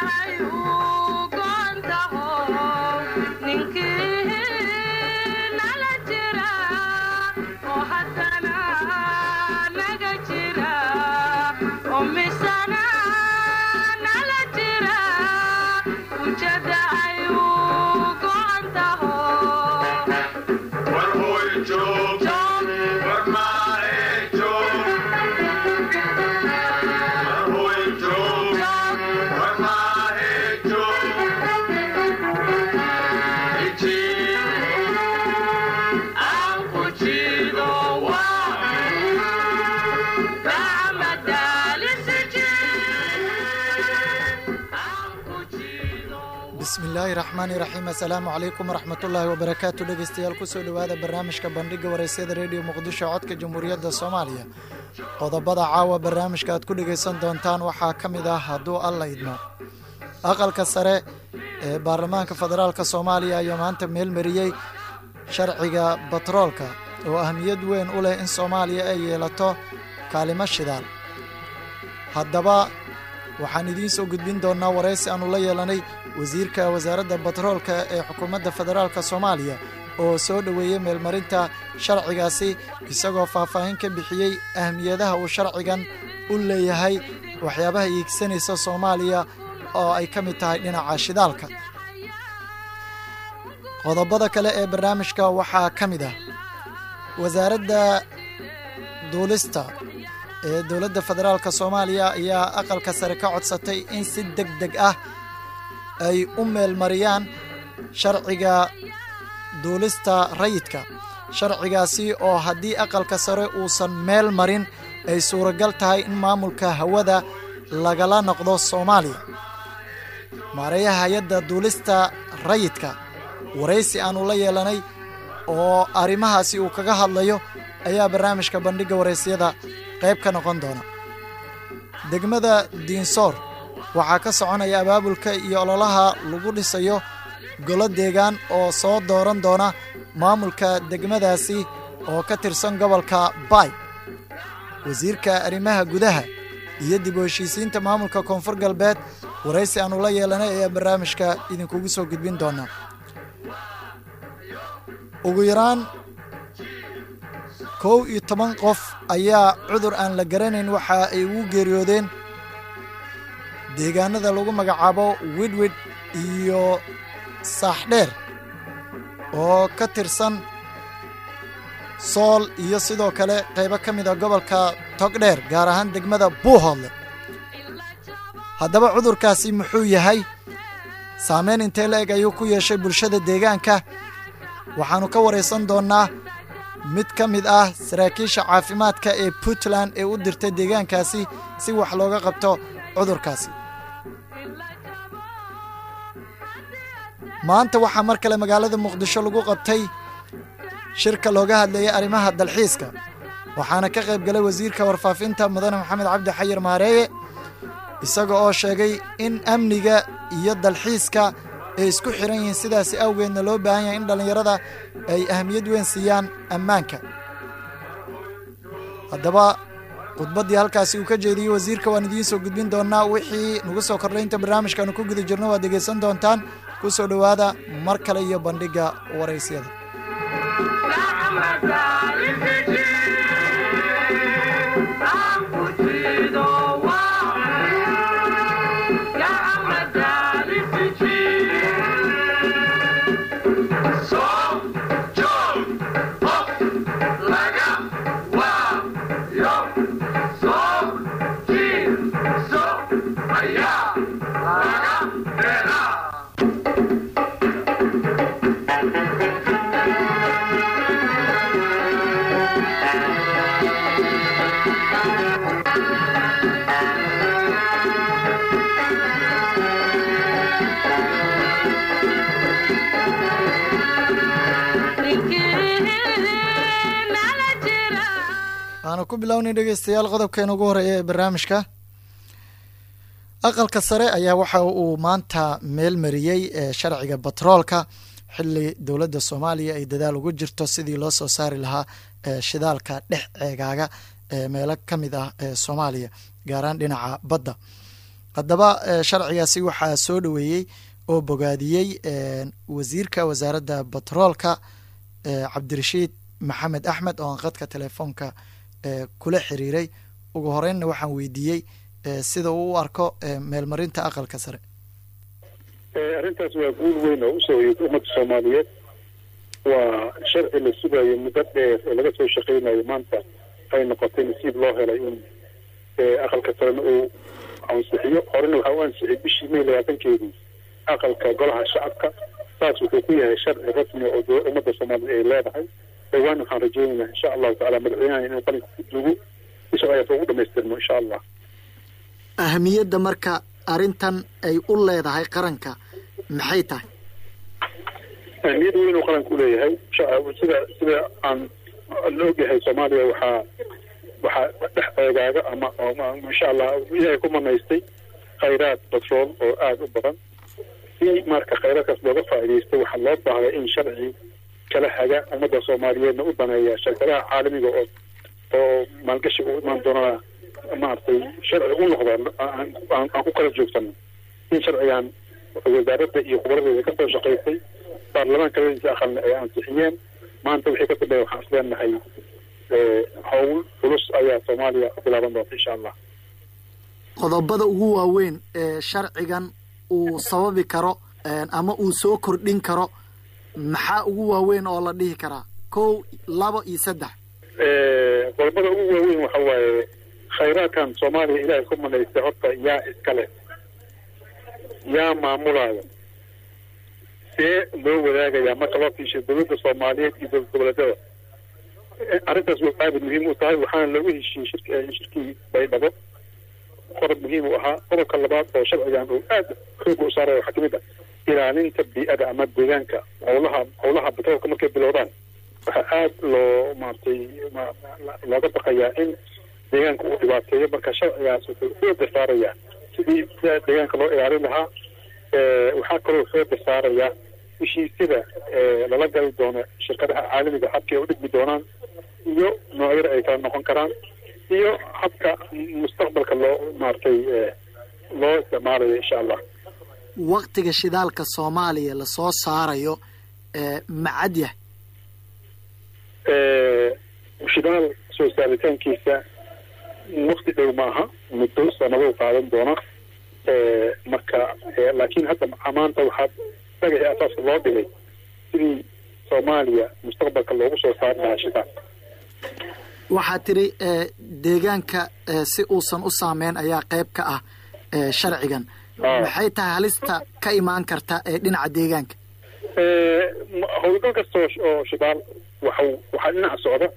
bismillaahi raxmaani raxiim assalaamu calaykum waraxmatullaahi wabarakaatu dhegeystayaal kusoo dhowaada barnaamijka bandhiga wareysyada rediyo muqdisho codka jamhuuriyadda soomaaliya qodobada caawa barnaamijka aad ku dhegaysan doontaan waxaa ka mid ah hadduu alla idmo aqalka sare ee baarlamaanka federaalk soomaaliya ayaa maanta meelmariyey sharciga batroolka oo ahmiyad weyn u leh in soomaaliya ay yeelato kaalimo shidaal haddaba waxaan idiin soo gudbin doonnaa waraysi aannu la yeelanay wasiirka wasaaradda batroolka ee xukuumadda federaalk soomaaliya oo soo dhoweeyey meelmarinta sharcigaasi isagoo faahfaahin ka bixiyey ahmiyadaha uu sharcigan u leeyahay waxyaabaha iigsanaysa soomaaliya oo ay ka mid tahay dhinaca shidaalka qodobada kale ee barnaamijka waxaa ka mid ah wasaaradda duulista ee dowladda federaalk soomaaliya ayaa aqalka sare ka codsatay in si deg deg ah ay u meelmariyaan sharciga duulista rayidka sharcigaasi oo haddii aqalka sare uusan meel marin ay suuragal tahay in maamulka hawada lagala noqdo soomaaliya maareeyaha hay-adda duulista rayidka waraysi aannu la yeelanay oo arrimahaasi uu kaga hadlayo ayaa barnaamijka bandhigga waraysyada qayb ka noqon doona degmada diinsoor waxaa ka soconaya abaabulka iyo ololaha lagu dhisayo golo deegaan oo soo dooran doona maamulka degmadaasi oo ka tirsan gobolka baay wasiirka arrimaha gudaha iyo dib u heshiisiinta maamulka koonfur galbeed waraysi aannu la yeelanay ayaa barnaamijka idinkugu soo gudbin doonaa ugu yaraan kow iyo toban qof ayaa cudur aan la garanayn waxa ay ugu geeriyoodeen deegaanada lagu magacaabo widwid iyo saaxdheer oo ka tirsan sool iyo sidoo kale qaybo ka mid a gobolka togdheer gaar ahaan degmada buuhoodle haddaba cudurkaasi muxuu yahay saameyn intee la eg ayuu ku yeeshay bulshada deegaanka waxaannu ka waraysan doonnaa mid ka mid ah saraakiisha caafimaadka ee puntland ee u dirtay deegaankaasi si wax looga qabto cudurkaasi maanta waxaa mar kale magaalada muqdisho lagu qabtay shirka looga hadlayay arrimaha dalxiiska waxaana ka qayb galay wasiirka warfaafinta mudane maxamed cabdi xayir maareeye isaga oo sheegay in amniga iyo dalxiiska ay isku xiran yihiin sidaasi awgeedna loo baahan yahay in dhallinyarada ay ahamiyad weyn siiyaan ammaanka haddaba khudbaddii halkaasi uu ka jeediyey wasiirka waan idiin soo gudbin doonnaa wixii nagu soo kordhaynta barnaamijkaanu ku guda jirno waad dhegaysan doontaan ku soo dhowaada mar kale iyo bandhigga waraysyada waxaanu ku bilownay dhegeystayaal qodobkeena ugu horeeya ee barnaamijka aqalka sare ayaa waxa uu maanta meel mariyey sharciga batroolka xili dowladda soomaaliya ay dadaal ugu jirto sidii loo soo saari lahaa shidaalka dhex ceegaaga meelo ka mid ah ee soomaaliya gaaraan dhinaca badda haddaba sharcigaasi waxaa soo dhoweeyey oo bogaadiyey wasiirka wasaaradda batroolka cabdirashiid maxamed axmed oo aan qadka telefoonka kula xiriiray ugu horeynna waxaan weydiiyey sida uu u arko meelmarinta aqalka sare arrintaas waa guul weyn oo usoo hoyatay ummadda soomaaliyeed waa sharci la sugayo muddo dheer oo laga soo shaqeynayo maanta ay noqotay nasiib loo helay in aqalka sarena uu ansixiyo horena waxaa u ansixiyay bishii may labaatankeedii aqalka golaha shacabka saas wuxuu ku yahay sharci rasmi oo ummadda soomaaliyeed ay leedahay dhowaan waxaan rajeynaynaa insha allahu tacala madaxweynaha inuu qalinka ku duugo si sharcigaas ugu dhamaystirmo insha allah ahamiyadda marka arrintan ay u leedahay qaranka maxay tahay ahmiyad weyn uu qaranka uleeyahay sida sida aan la ogyahay soomaaliya waxaa waxaa dhex eegaaga ama insha allah ilahay ku manaystay khayraad batrool oo aada u badan si marka khayraadkaas looga faa'iidaysto waxaa loo baahday in sharci kala haga ummadda soomaaliyeedna u daneeya shirkadaha caalamiga oo oo maalgashiga u imaan doonaa maaragtay sharci u noqda aan ku kala joogsano in sharcigan wasaaradda iyo khubradeeda kasoo shaqaysay baarlamaanka labadiisa aqalna ay ansixiyeen maanta wixii ka dambeeya waxaan isleenahay howl culus ayaa soomaaliya ku bilaaban doonta insha allah qodobada ugu waaweyn ee sharcigan uu sababi karo ama uu soo kordhin karo maxaa ugu waaweyn oo la dhihi karaa kow labo iyo saddex qodobada ugu waaweyn waxa waaye khayraadkan soomaaliya ilaahay ku manaystay horta yaa iska leh yaa maamulaayo see loo wadaagayaa marka loo fiishay dowladda soomaaliyeed iyo dowlad goboleedyada arrintaas way aada muhiim u tahay waxaana loogu heshiiyey shirk shirkii baydhabo qodob muhiim u ahaa qodobka labaad oo sharcigan uu aada xooga u saaraya waxaa kamid ah ilaalinta bii-ada ama deegaanka howlaha howlaha batroolka markay bilowdaan waxaa aada loo maaragtay looga baqayaa in deegaanka uu dhibaateeyo marka sharcigaas wuxuu xooga saarayaa sidii deegaanka loo ilaalin lahaa waxaa kaloo xooga saarayaa heshiisyada lala gali doono shirkadaha caalamiga habkay u dhigmi doonaan iyo noocyada ay kala noqon karaan iyo habka mustaqbalka loo maaragtay loo isticmaalayo insha allah waktiga shidaalka soomaaliya lasoo saarayo macad yahay shidaal soo saaritaankiisa wakti dhow maaha muddo sanado qaadan doona marka laakiin hadda maanta waxaa dhagaxii asaaska loo dhigay sidii soomaaliya mustaqbalka loogu soo saari lahaa shidaal waxaa tiri deegaanka si uusan u saameyn ayaa qayb ka ah sharcigan maxay tahay halista ka imaan karta ee dhinaca deegaanka howlgal kasta oo shidaal waxa waxaa dhinaca socda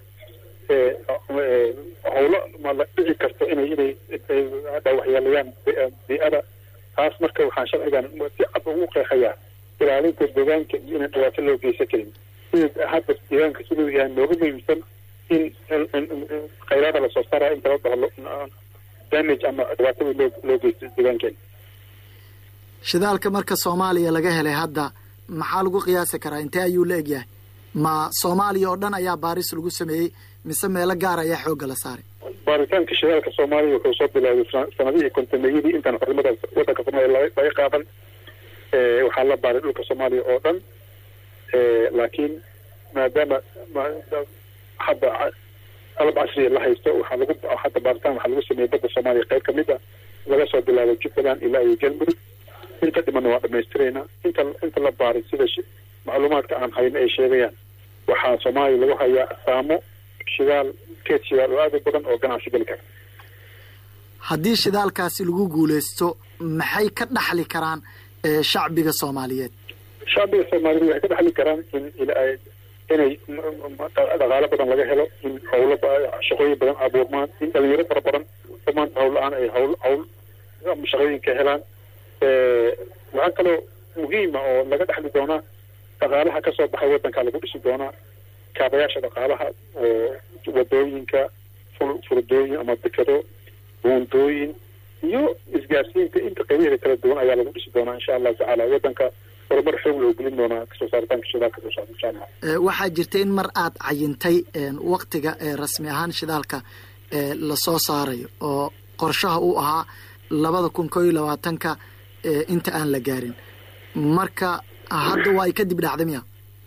howlo ma la dhici karto inay inay waxyeelayaan bii-ada taas marka waxaan sharcigan si cad ugu qeexayaa ilaalinta deegaanka iyo inaan dhibaato loo geysan karin sida hadda deegaanka siduu yahay nooga muhiimsan in khayraada lasoo saaraya inta la dhaho damage ama dhibaatada loo loo geysto deegaankeena shidaalka marka soomaaliya laga helay hadda maxaa lagu qiyaasi karaa intee ayuu la egyahay ma soomaaliya oo dhan ayaa baaris lagu sameeyey mise meelo gaar ayaa xoogga la saaray baaritaanka shidaalka soomaaliya wuxuu soo bilaabay sanadihii kontameeyadii intaan xornimada wadanka soomaaliya laga qaadan waxaa la baaray dhulka soomaaliya oo dhan laakiin maadaama hadda qalab casriya la haysto waxaa lagu hadda baaritaan waxaa lagu sameeyey badda soomaaliya qayb kamid a laga soo bilaabay jubbaland ilaa iyo galmudug inta dhimanna waa dhamaystiraynaa inta inta la baaray sida macluumaadka aan hayno ay sheegayaan waxaa soomaaliya lagu hayaa asaamo shidaal keed shidaal oo aada u badan oo ganacsi geli kara haddii shidaalkaasi lagu guuleysto maxay ka dhaxli karaan shacbiga soomaaliyeed shacbiga soomaaliyeed waxay ka dhaxli karaan in inay dhaqaalo badan laga helo in howlo shaqooyin badan abuurmaan in dhalinyaro fara badan oo maanta hawl la-aan ay hawl hawl shaqooyinka helaan waxaa kaloo muhiima oo laga dhexli doonaa dhaqaalaha kasoo baxay wadanka lagu dhisi doonaa kaabayaasha dhaqaalaha oo wadooyinka furdooyin ama dekado buundooyin iyo isgaarsiinta inta qaybaheeda kala duwan ayaa lagu dhisi doonaa insha allahu tacaala wadanka horumar xoog loo gelin doonaa kasoo saaritaanka shidaalka soo saar insha allah waxaa jirta in mar aad cayintay waktiga rasmi ahaan shidaalka lasoo saarayo oo qorshaha uu ahaa labada kun koo iyo labaatanka inta aan la gaarin marka hadda waa ay kadib dhacday miya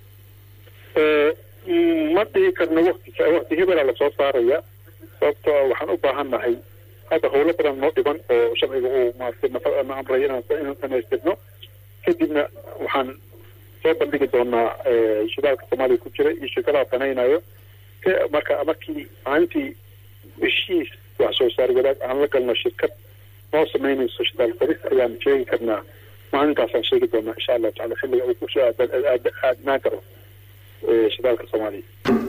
ma dhihi karno wati wakti hebela lasoo saaraya sababto waxaan u baahan nahay hadda howlo badan noo dhiban oo sharciga uu maarata na amray inaan dhamaystirno kadibna waxaan soo bandhigi doonaa shidaalka soomaaliya ku jira iyo shirkadaha danaynayo marka markii maalintii heshiis wax soo saar wadaag aan la galno shirkad noo samaynayso shidaal faris ayaan sheegi karnaa maalintaasaan sheegi doonaa insha allahu tacala xilliga uu kusoo aadnaan karo shidaalka soomaaliya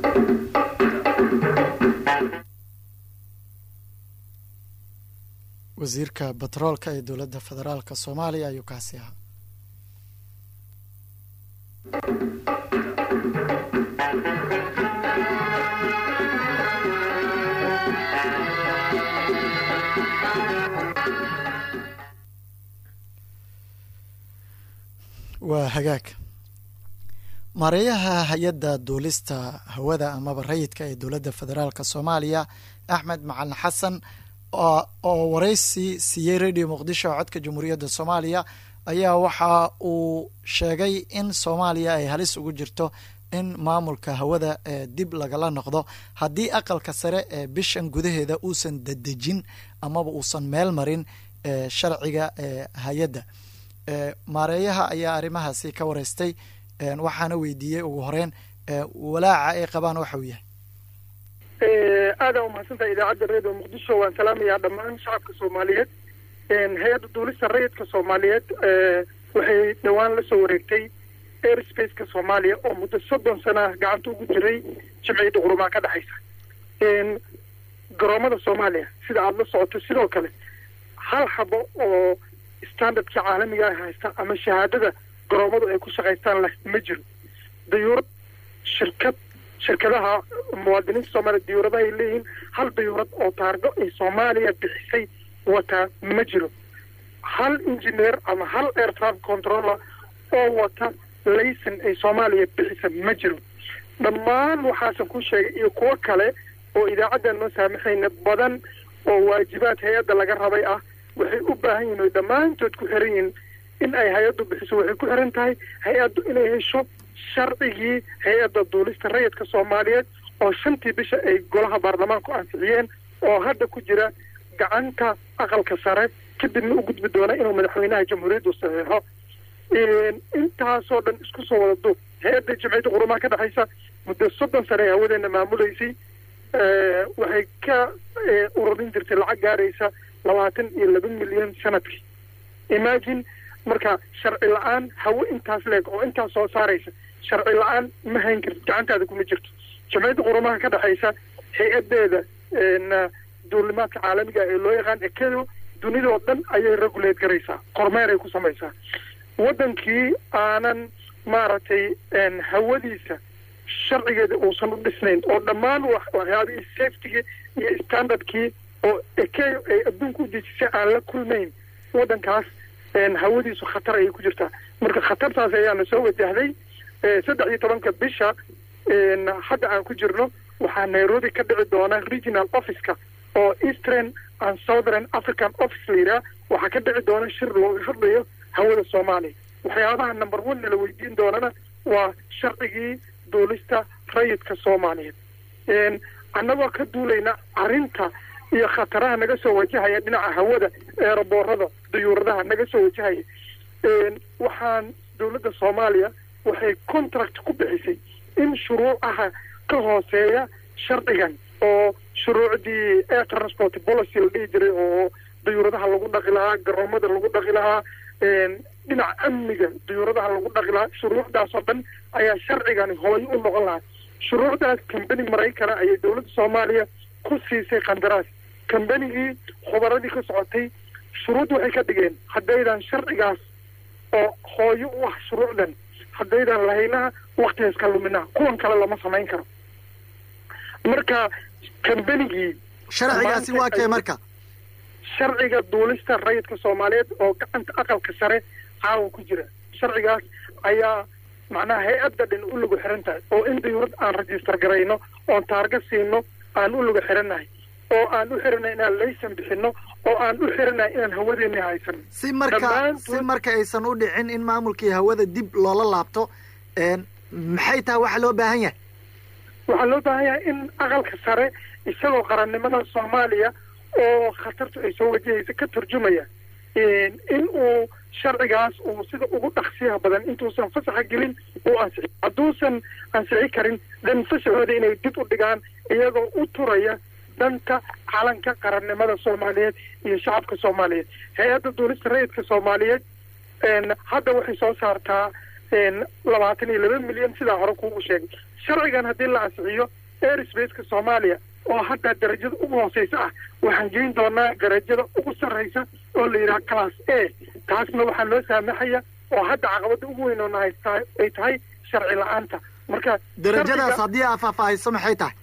wasiirka batroolka ee dowladda federaalka soomaaliya ayuu kaasi ahaa waa hagaag maareeyaha hay-adda duulista hawada amaba rayidka ee dowladda federaalka soomaaliya axmed macalin xasan oo waraysi siiyey radio muqdisho codka jamhuuriyadda soomaaliya ayaa waxa uu sheegay in soomaaliya ay halis ugu jirto in maamulka hawada dib lagala noqdo haddii aqalka sare ee bishan gudaheeda uusan dadejin amaba uusan meel marin sharciga hay-adda maareeyaha ayaa arrimahaasi ka wareystay waxaana weydiiyey ugu horeyn walaaca ay qabaan waxa uu yahay aada umahadsantaha idaacadda redio muqdisho waan salaamayaa dhammaan shacabka soomaaliyeed hay-adda duulista rayidka soomaaliyeed waxay dhowaan la soo wareegtay airspace-ka soomaaliya oo muddo soddon sana gacanta ugu jiray jimciyadda qurumaa ka dhexaysa garoomada soomaaliya sida aada la socoto sidoo kale hal xabo oo standardka caalamiga ah haysta ama shahaadada garoomadu ay ku shaqaystaan leh ma jiro dayuurad shirkad shirkadaha muwaadiniinta soomaaliya dayuuradaha ay leeyihiin hal dayuurad oo taargo ay soomaaliya bixisay wataa ma jiro hal engineer ama hal air traffic controller oo wata layson ay soomaaliya bixisa ma jiro dhammaan waxaasan ku sheegay iyo kuwo kale oo idaacaddan noo saamaxayna badan oo waajibaad hay-adda laga rabay ah waxay u baahan yihin oy dhammaantood ku xiran yihin in ay hay-addu bixiso waxay ku xiran tahay hay-addu inay hesho sharcigii hay-adda duulista rayidka soomaaliyeed oo shantii bisha ay golaha baarlamaanku ansixiyeen oo hadda ku jira gacanta aqalka sare kadibna u gudbi doona inuu madaxweynaha jamhuuriyaddu saxiixo intaasoo dhan isku soo wada duub hay-adda jimciyadda qurumaha ka dhexaysa muddo soddon sane ee hawadeena maamulaysay waxay ka ururin jirtay lacag gaaraysa labaatan iyo laba milyan sanadkii imagine marka sharci la-aan hawo intaas leeg oo intaas soo saaraysa sharci la-aan ma hayn kartid gacantaada kuma jirto jamciyadda qurumaha ka dhexaysa hay-adeeda duulimaadka caalamiga ee loo yaqaan ekedo dunidoo dhan ayay regulate garaysaa kormeeray ku samaysaa waddankii aanan maaragtay hawadiisa sharcigeeda uusan u dhisnayn oo dhammaan waxyaabihii safetygii iyo standardkii oo ekeyo ay adduunka u dejisay aan la kulmayn waddankaas hawadiisu khatar ayay ku jirtaa marka khatartaas ayaana soo wajahday saddex iyo tobanka bisha hadda aan ku jirno waxaa nairobi ka dhici doona regional officeka oo eastern and southern african office la yidhaha waxaa ka dhici doona shir looga hadlayo hawada soomaaliya waxyaabaha number one nala weydiin doonana waa sharcigii duulista rayidka soomaaliyeed annagoo ka duulayna arrinta iyo khataraha naga soo wajahaya dhinaca hawada eeraboorada dayuuradaha naga soo wajahaya waxaan dowladda soomaaliya waxay contract ku bixisay in shuruucaha ka hooseeya sharcigan oo shuruucdii air transport policy la dhihi jiray oo dayuuradaha lagu dhaqi lahaa garoomada lagu dhaqi lahaa dhinaca amniga dayuuradaha lagu dhaqi lahaa shuruucdaas oo dhan ayaa sharcigani hooyo u noqon lahaa shuruucdaas kambani maraykana ayay dowladda soomaaliya ku siisay qandaraas kambanigii khubaradii ka socotay shuruud waxay ka dhigeen haddaydan sharcigaas oo hooyo u ah shuruucdan haddaydan lahaynaha waktigaas ka luminaha kuwan kale lama samayn karo marka kambanigii sharcigaasi waa kee marka sharciga duulista rayidka soomaaliyeed oo gacanta aqalka sare caawa ku jira sharcigaas ayaa macnaha hay-adda dhan u lagu xiran tahay oo in dayuurad aan register garayno oon taarga siino aan u lagu xirannahay oo aan u xiranay inaan laysan bixino oo aan u xiranay inaan hawadeeni haysan si marka si marka aysan u dhicin in maamulkii hawada dib loola laabto maxay tahay waxa loo baahan yahay waxaa loo baahan yahay in aqalka sare isagoo qarannimada soomaaliya oo khatartu ay soo wajahaysa ka turjumaya in uu sharcigaas uu sida ugu dhaqsiyaha badan intuusan fasaxa gelin uu ansixi hadduusan ansixi karin dan fasaxooda inay dib u dhigaan iyagoo u turaya danta calanka qarannimada soomaaliyeed iyo shacabka soomaaliyeed hay-adda duulista rayidka soomaaliyeed hadda waxay soo saartaa labaatan iyo laba milyan sidaa hore kuugu sheegay sharcigan haddii la ansixiyo airsbaceka soomaaliya oo hadda darajada ugu hooseysa ah waxaan geyn doonaa darajada ugu sarreysa oo la yidhaha class a taasna waxaa loo saamaxaya oo hadda caqabada ugu weyn oona haysta ay tahay sharci la-aanta marka darajadaas haddii aa faahfaahayso maxay tahay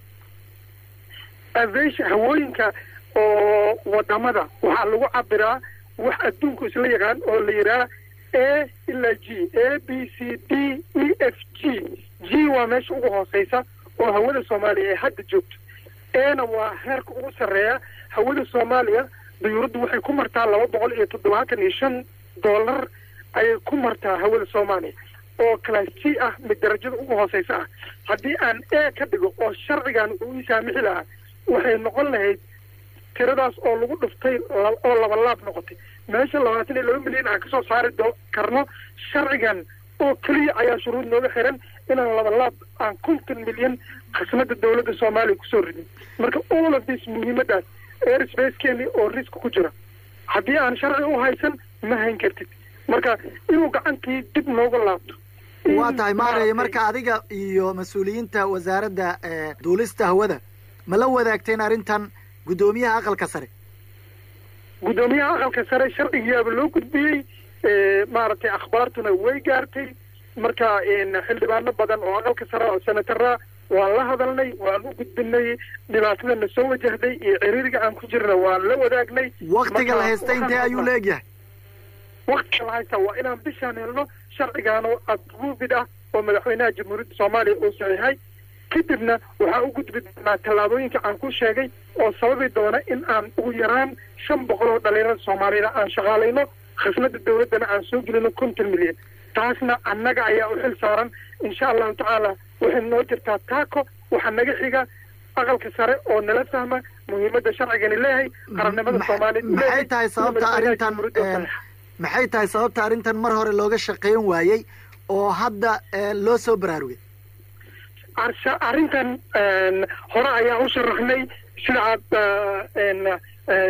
aviation hawooyinka oo wadamada waxaa lagu cabiraa wax adduunku isla yaqaan oo la yidhaha a ilaa g a b c d e f g g waa meesha ugu hooseysa oo hawada soomaaliya ay hadda joogto ena waa heerka ugu sarreeya hawada soomaaliya dayuuraddu waxay ku martaa laba boqol iyo toddobaatan iyo shan dollar ayay ku martaa hawada soomaaliya oo class g ah mid darajada ugu hooseysa ah haddii aan e ka dhigo oo sharcigan uu ii saamixi lahaa waxay noqon lahayd tiradaas oo lagu dhuftay oo labalaab noqotay meesha labaatan iyo laba milyan aan kasoo saari do karno sharcigan oo keliya ayaa shuruud nooga xiran inaan labalaab aan konton milyan khasnada dawladda soomaaliya kusoo ridin marka all of this muhiimadaas airspacekeeni oo risk ku jira haddii aan sharci u haysan ma hayn kartid marka inuu gacantii dib nooga laabto waa tahay maaraya marka adiga iyo mas-uuliyiinta wasaaradda duulista hawada ma la wadaagteen arrintan guddoomiyaha aqalka sare guddoomiyaha aqalka sare sharcigiyaaba loo gudbiyey maaragtay akhbaartuna way gaartay marka xildhibaano badan oo aqalka sare oo senatara waan la hadalnay waan u gudbinay dhibaatadana soo wajahday iyo ciriiriga aan ku jirna waan la wadaagnay waktiga la haysta intee ayuu leegyahay waktiga la haysta waa inaan bishaan helno sharcigaano approved ah oo madaxweynaha jamhuuriyadda soomaaliya uu saxiixay kadibna waxaa u gudbi doonaa tallaabooyinka aan ku sheegay oo sababi doona in aan ugu yaraan shan boqol oo dhalinyarada soomaaliyana aan shaqaalayno khasnada dawladdana aan soo gelino konton milyan taasna annaga ayaa u xil saaran insha allahu tacaala waxay noo jirtaa taako waxaa naga xiga aqalka sare oo nala fahma muhiimadda sharcigani leeyahay qarannimada soomaaliya maxay tahay sababta arrintan maxay tahay sababta arrintan mar hore looga shaqeyn waayey oo hadda loo soo baraarugay arrintan hore ayaa u sharaxnay sida aad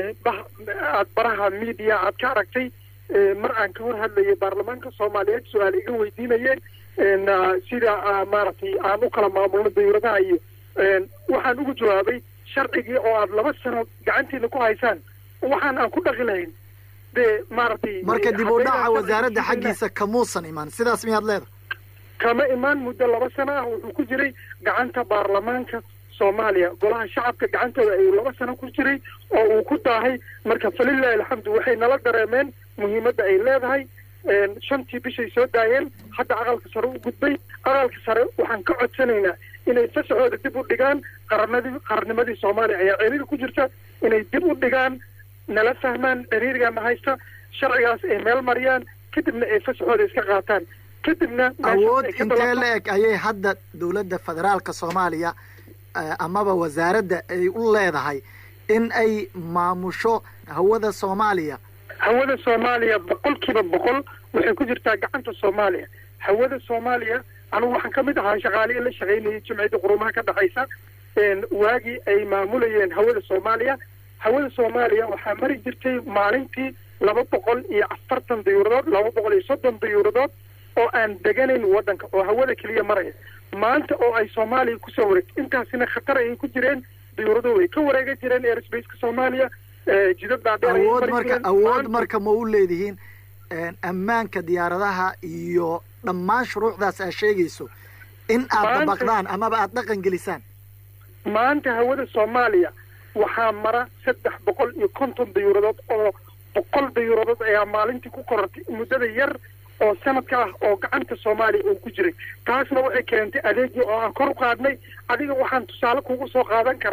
aad baraha media aad ka aragtay mar aan ka hor hadlayay baarlamaanka soomaaliyeed su-aal iga weydiinayeen sida maaragtay aan u kala maamulno dawladaha iyo waxaan ugu jawaabay sharcigii oo aad laba sano gacantiina ku haysaan waxaan aan ku dhaqi lahayn dee maaragtay marka dib u dhaca wasaaradda xaggiisa kamuusan imaan sidaas miyaad leedahay kama imaan muddo laba sano ah wuxuu ku jiray gacanta baarlamaanka soomaaliya golaha shacabka gacantooda ayuu laba sano ku jiray oo uu ku daahay marka falilahi alxamdu waxay nala dareemeen muhiimadda ay leedahay shantii bishay soo daayeen hadda aqalka sare u gudbay aqalka sare waxaan ka codsanaynaa inay fasaxooda dib u dhigaan qaranadii qarannimadii soomaaliya ayaa ciriiri ku jirta inay dib u dhigaan nala fahmaan ciriirigana haysta sharcigaas ay meel mariyaan kadibna ay fasaxooda iska qaataan kadibna awood intee la eg ayay hadda dawladda federaalka soomaaliya amaba wasaaradda ay u leedahay in ay maamusho hawada soomaaliya hawada soomaaliya boqol kiiba boqol waxay ku jirtaa gacanta soomaaliya hawada soomaaliya anugu waxaan ka mid ahaa shaqaaliya la shaqaynayay jimciyadda qurumaha ka dhexaysa waagii ay maamulayeen hawada soomaaliya hawada soomaaliya waxaa mari jirtay maalintii laba boqol iyo afartan dayuuradood laba boqol iyo soddon dayuuradood oo aan deganayn waddanka oo hawada keliya maraya maanta oo ay soomaaliya kusoo wareegto intaasina khatar ayay ku jireen dayuurado way ka wareega jireen airsbaceka soomaaliya jidad dhaadheer awood marka awood marka ma u leedihiin ammaanka diyaaradaha iyo dhammaan shuruucdaas aad sheegayso in aad dabaqdaan amaba aada dhaqan gelisaan maanta hawada soomaaliya waxaa mara saddex boqol iyo konton dayuuradood oo boqol dayuuradood ayaa maalintii ku korortay muddada yar oo sanadka ah oo gacanta soomaaliya uu ku jiray taasna waxay keentay adeegii oo aan kor u qaadnay adiga waxaan tusaale kugu soo qaadan karaa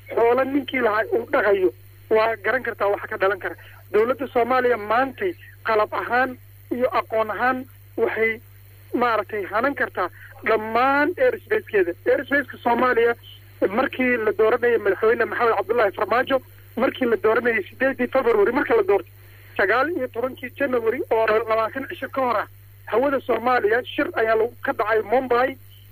xoolo ninkii lahaa uu dhaqayo waa garan kartaa waxa ka dhalan kara dowladda soomaaliya maantay qalab ahaan iyo aqoon ahaan waxay maaragtay hanan kartaa dhammaan airspacekeeda airspaceska soomaaliya markii la dooranayay madaxweyne maxamed cabdullaahi farmaajo markii la dooranayay sideedii february marka la doortay sagaal iyo tobankii january oo labaatan cisho ka hor ah hawada soomaaliya shir ayaa lagu ka dhacay mumbai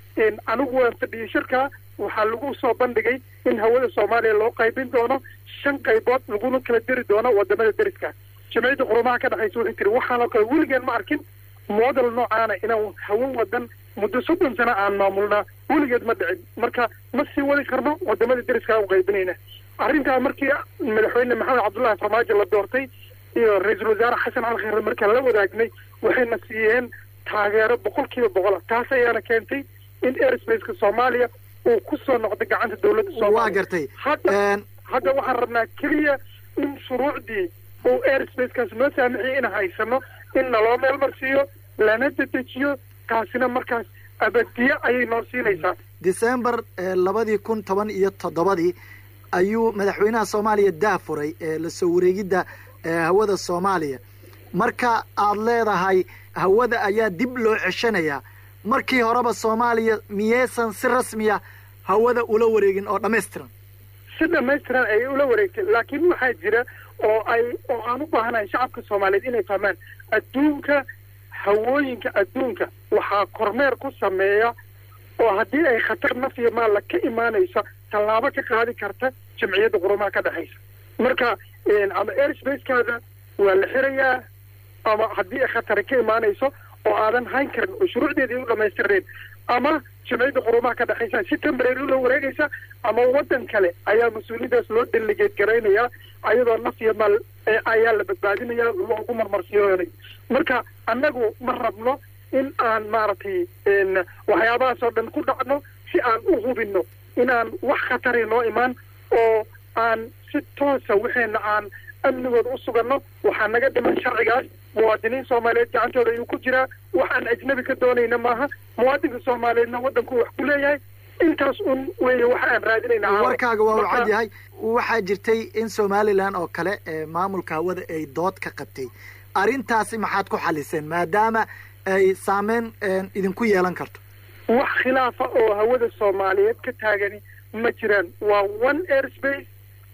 anigu waan fadhiyey shirka waxaa lagu soo bandhigay in hawada soomaaliya loo qaybin doono shan qaybood laguna kala diri doono wadamada deriska jamciyadda qurumaha ka dhexaysa waxay tiri waxaanoo kale weligeen ma arkin model noocaana inaan hawo wadan muddo soddon sano aan maamulnaa weligeed ma dhicin marka ma sii wadi karno wadamada deriska u qaybinayna arrintaa markii madaxweyne maxamed cabdullaahi farmaajo la doortay iyo ra-iisul wasaare xasan cali khayre markaan la wadaagnay waxayna siiyeen taageero boqol kiiba boqola taas ayaana keentay in airspace-ka soomaaliya uu ku soo noqday gacanta dowladda soomaaliya waa gartay hadda hadda waxaan rabnaa keliya in shuruucdii uu airspace-kaas noo saamixiyay in haysano in naloo meel marsiiyo lana dedejiyo taasina markaas abadiye ayay noo siinaysaa december labadii kun toban iyo toddobadii ayuu madaxweynaha soomaaliya daafuray lasoo wareegidda hawada soomaaliya marka aad leedahay hawada ayaa dib loo ceshanayaa markii horeba soomaaliya miyaysan si rasmiya hawada ula wareegin oo dhammaystiran si dhamaystiran ayay ula wareegtay laakiin waxaa jira oo ay oo aan u baahanahay shacabka soomaaliyeed inay fahmaan adduunka hawooyinka adduunka waxaa kormeer ku sameeya oo haddii ay khatar naf iyo maalla ka imaanaysa tallaabo ka qaadi karta jamciyadda qurumaha ka dhexaysa marka ama airspace-kaada waa la xirayaa ama haddii ay khatari ka imaanayso oo aadan hayn karin oo shuruucdeedii u dhamaystirnayn ama jamciyadda qurumaha ka dhexaysa si temporary ula wareegaysa ama waddan kale ayaa mas-uuliyadaas loo delegeed garaynayaa ayadoo naf iyo maal ayaa la badbaadinaya loogu marmarsiyoonay marka annagu ma rabno in aan maaragtay waxyaabahaas oo dhan ku dhacno si aan u hubinno inaan wax khatari noo imaan oo aan si toosa waxeena aan amnigooda u suganno waxaa naga dhiman sharcigaas muwaadiniin soomaaliyeed gacantooda ayuu ku jiraa waxaan ajnabi ka doonayna maaha muwaadinka soomaaliyeedna waddanku wax ku leeyahay intaas un weeye waxa aan raadinayna warkaaga waa u cad yahay waxaa jirtay in somalilan oo kale maamulka hawada ay dood ka qabtay arrintaasi maxaad ku xaliseen maadaama ay saameyn idinku yeelan karto wax khilaafa oo hawada soomaaliyeed ka taagani ma jiraan waa one airspace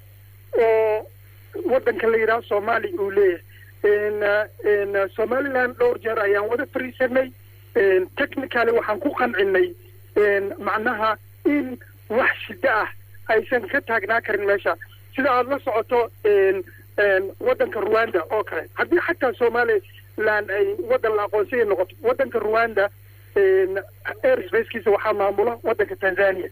oo waddanka la yidhaha soomaaliya uu leeyahay somaliland dhowr jeer ayaan wada fariisanay technicaly waxaan ku qancinay macnaha in wax shiddo ah aysan ka taagnaa karin meesha sida aada la socoto waddanka rwanda oo kale haddii xataa somaliland ay waddan la aqoonsaya noqoto waddanka rwanda airspacekiisa waxaa maamula waddanka tanzania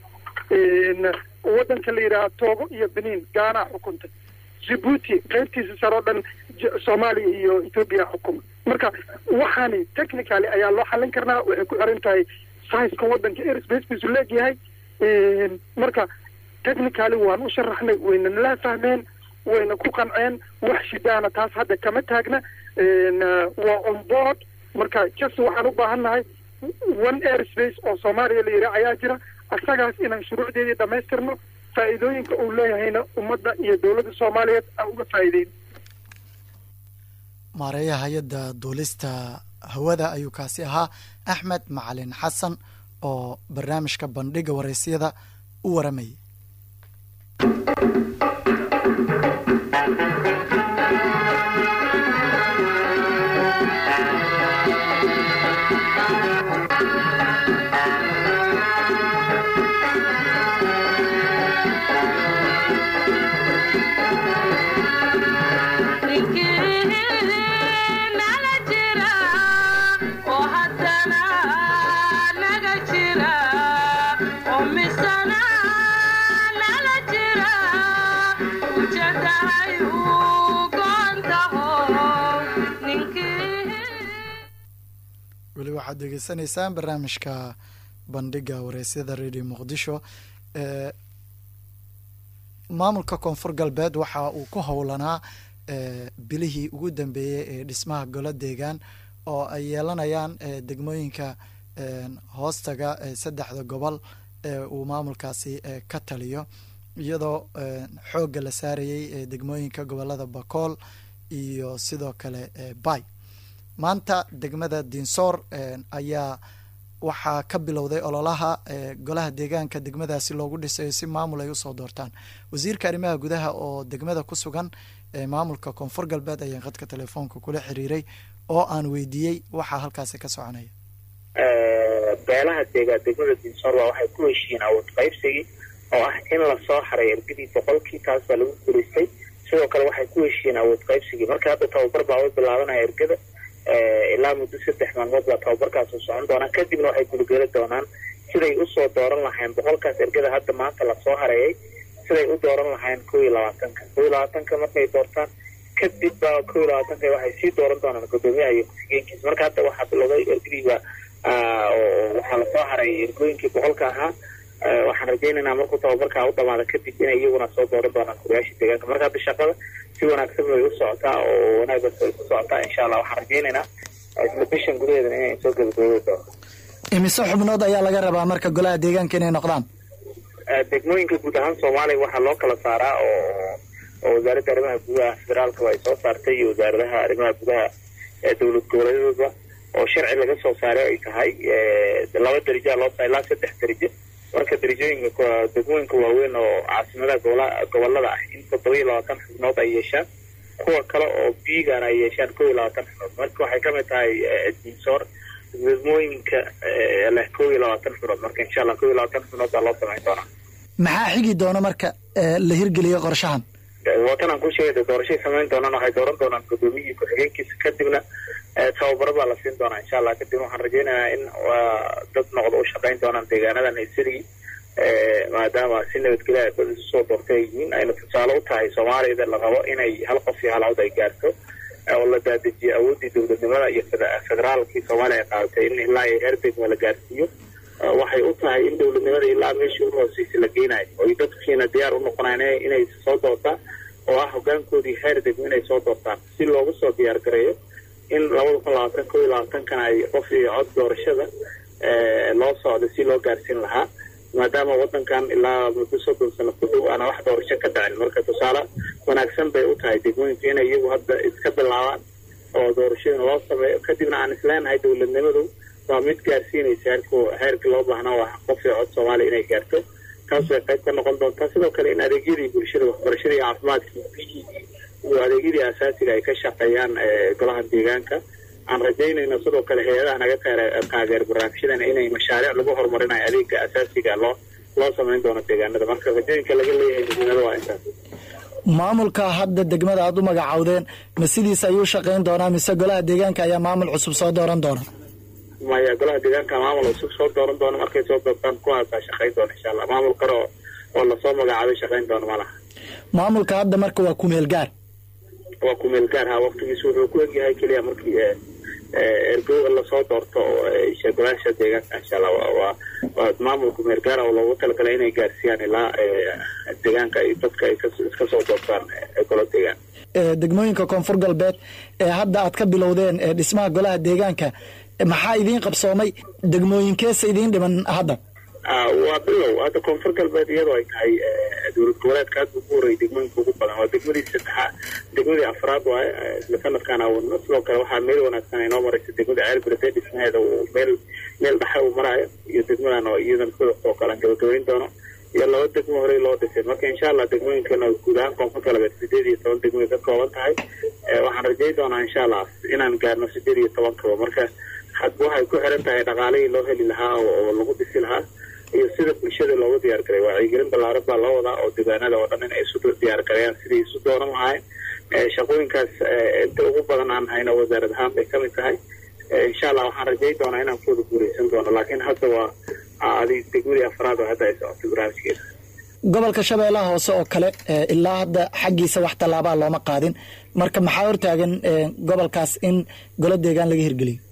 waddanka la yidhaha togo iyo benin gaana xukunta djibuuti qaybtiisa sare oo dhan soomaaliya iyo ethoobiya xukuma marka waxaani technicaly ayaa loo xallin karnaa waxay ku xiran tahay siceka waddanka airspacekiisu leegyahay marka technicaly waan u sharaxnay wayna nala fahmeen wayna ku qanceen wax shidaana taas hadda kama taagna waa on board marka just waxaan u baahan nahay one airspace oo soomaaliya la yidhaha ayaa jira asagaas inaan shuruucdeedii dhamaystirno faa'iidooyinka uu leeyahayna ummadda iyo dowladda soomaaliyeed aan uga faa'iideyn maareeyaha hay-adda duulista hawada ayuu kaasi ahaa axmed macalin xasan oo barnaamijka bandhiga waraysyada u waramayay weli waxaad degeysanaysaan barnaamijka bandhiga wareysyada radio muqdisho maamulka koonfur galbeed waxa uu ku howlanaa bilihii ugu dambeeyey ee dhismaha golo deegaan oo ay yeelanayaan degmooyinka hoostaga saddexda gobol ee uu maamulkaasi ka taliyo iyadoo xoogga la saarayay degmooyinka gobolada bakool iyo sidoo kale bay maanta degmada dinsoor ayaa waxaa ka bilowday ololaha golaha deegaanka degmadaasi loogu dhisayo si maamul ay usoo doortaan wasiirka arrimaha gudaha oo degmada ku sugan maamulka koonfur galbeed ayaan khadka telefoonka kula xiriiray oo aan weydiiyey waxaa halkaasi ka soconaya beelaha deega degmada dinsoor waa waxay ku heshiiyeen awood qaybsigii oo ah in lasoo haray ergadii boqolkii taas baa lagu guulaystay sidoo kale waxay ku heshiiyeen awood qaybsigii marka hadda tababar baa u bilaabanaya ergada ilaa muddo saddex maalmood baa tababarkaas u socon doonaa kadibna waxay gulgeli doonaan siday usoo dooran lahayn boqolkaas ergada hadda maanta lasoo hareeyay siday u dooran lahayn kow iyo labaatanka kow iyo labaatanka markay doortaan kadib baa kow iyo labaatanka waxay sii dooran doonaan guddoomiyaha iyo ku-xigeenkiisa marka hadda waxaa bilowday ergadiiba waxaa lasoo haray ergooyinkii boqolka ahaa waxaan rajaynaynaa markuu tababarkaa u dhamaada kadib inay iyaguna soo dooran doonaan kuriyaasha deegaanka marka hadda shaqada si wanaagsan bay u socotaa oo wanaaggas way ku socotaa insha allah waxaan rajaynaynaa isla bishan gudaheedana inay soo gabagaboobi doonto imise xubnood ayaa laga rabaa marka golaha deegaanka inay noqdaan degmooyinka guud ahaan soomaaliya waxaa loo kala saaraa oo oo wasaaradda arrimaha gudaha federaalkaba ay soo saartay iyo wasaaradaha arrimaha gudaha ee dowlad goboleedyadooda oo sharci laga soo saaray ay tahay laba derajaa loo saa ilaa saddex derajo marka derajooyinka degmooyinka waaweyn oo caasimadaha gobola gobolada ah in toddoba iyo labaatan xubnood ay yeeshaan kuwa kale oo biigana ay yeeshaan kow iyo labaatan xubnood marka waxay kamid tahay dinsoor degmooyinka leh kow iyo labaatan xubnood marka insha allah kow iyo labaatan xubnood baa loo samayn doonaa maxaa xigi doona marka la hirgeliyo qorshahan watan aan ku sheegay doorashay samayn doonaan waxay dooran doonaan guddoomiyihii ku-xigeenkiisa kadibna tababaro baa la siin doonaa insha allah kadib waxaan rajaynayaa in dad noqdo u shaqayn doonaan deegaanadan haysadii maadaama si nabadgelya ay dad isu soo doortay ay yihiin ayna tusaale u tahay soomaaliyada la rabo inay hal qof iyo hal cod ay gaarto oo la daadajiyo awooddii dowladnimada iyo federaalkii soomaaliya ay qaadatay in ilaa iyo heer degmo la gaarsiiyo waxay u tahay in dowladnimada ilaa meeshii u hooseysa la geynayo oy dadkiina diyaar u noqonaan inay soo doortaan oo ah hogaankoodii heer degmo inay soo doortaan si loogu soo diyaar gareeyo in labada kun labaatan kow iyo labaatankana ay qof iyo cod doorashada loo socdo si loo gaarsiin lahaa maadaama wadankan ilaa muddo soddon sano ku dhow aana wax doorasho ka dhacin marka tusaale wanaagsan bay u tahay degmooyinku inay iyagu hadda iska bilaabaan oo doorashooyin loo sameeyo kadibna aan isleenahay dowladnimadu waa mid gaarsiinaysa heerku heerka loo baahnaa waa qof iyo cod soomaaliya inay gaarto taas way qayb ka noqon doontaa sidoo kale in adeegyadii bulshada waxbarashadii caafimaadkii biyihii iyo adeegyadii asaasiga ay ka shaqeeyaan golaha deegaanka aan rajaynayno sidoo kale hay-adaha naga taageer barnaamijyadan inay mashaariic lagu horumarinayo adeega asaasiga loo loo samayn doono deegaanada marka rajooyinka laga leeyahay midnimada waa intaas maamulka hadda degmada aada u magacawdeen ma sidiis ayuu shaqayn doonaa mise golaha deegaanka ayaa maamul cusub soo dooran doona maya golaha deegaanka maamul cusub soo dooran doona markay soo doortaan kuwaasaa shaqayn doona insha allah maamul kale oo oo lasoo magacaabay shaqayn doona ma laha maamulka hadda marka waa kumeel gaar waa kumeel gaar ha waktigiisu wuxuu ku egyahay keliya markii ergo lasoo doorto golaasha deegaanka insha allah waa waa maamul kumeel gaar oo loogu talagalay inay gaarsiiyaan ilaa deegaanka iyo dadka ay iska soo doortaan golo deegaan degmooyinka koonfur galbeed ee hadda aad ka bilowdeen dhismaha golaha deegaanka maxaa idiin qabsoomay degmooyinkeesa idiin dhiman hadda waa bilow hadda koonfur galbeed iyadoo ay tahay dowlad goboleedka aad ugu horreeyay degmooyinka ugu badan waa degmadii saddexaad degmadii afraad waaye isla sanadkaan awadno sidoo kale waxaa meel wanaagsan inoo maraysa degmada ceelbirde dhismaheeda uu meel meel dhexe uu maraayo iyo degmadan oo iyadan sidoo kale aan gabagabayn doono iyo laba degmo horey loo dhisay marka insha allah degmooyinkana guud ahaan koonfur galbeed sideed iyo toban degmoay ka kooban tahay waxaan rajay doonaa insha allah inaan gaarno sideed iyo toban kaba marka hadba waxay ku xiran tahay dhaqaalihii loo heli lahaa oo lagu dhisi lahaa iyo sida bulshada loogu diyaar garay wacyigelin ballaaran baa loo wadaa oo deegaanada oo dhan in ay isu diyaar gareeyaan sidai isu dooran lahayn shaqooyinkaas inta ugu badan aan hayno wasaarad ahaan bay kamid tahay insha allah waxaan rajay doonaa inaan kuwada guuleysan doono laakiin hadda waa adi degmadii afraad oo hadda ay socotay barnaamijkeeda gobolka shabeellaha hoose oo kale ilaa hadda xaggiisa wax tallaabaa looma qaadin marka maxaa hortaagan gobolkaas in golo deegaan laga hirgeliyo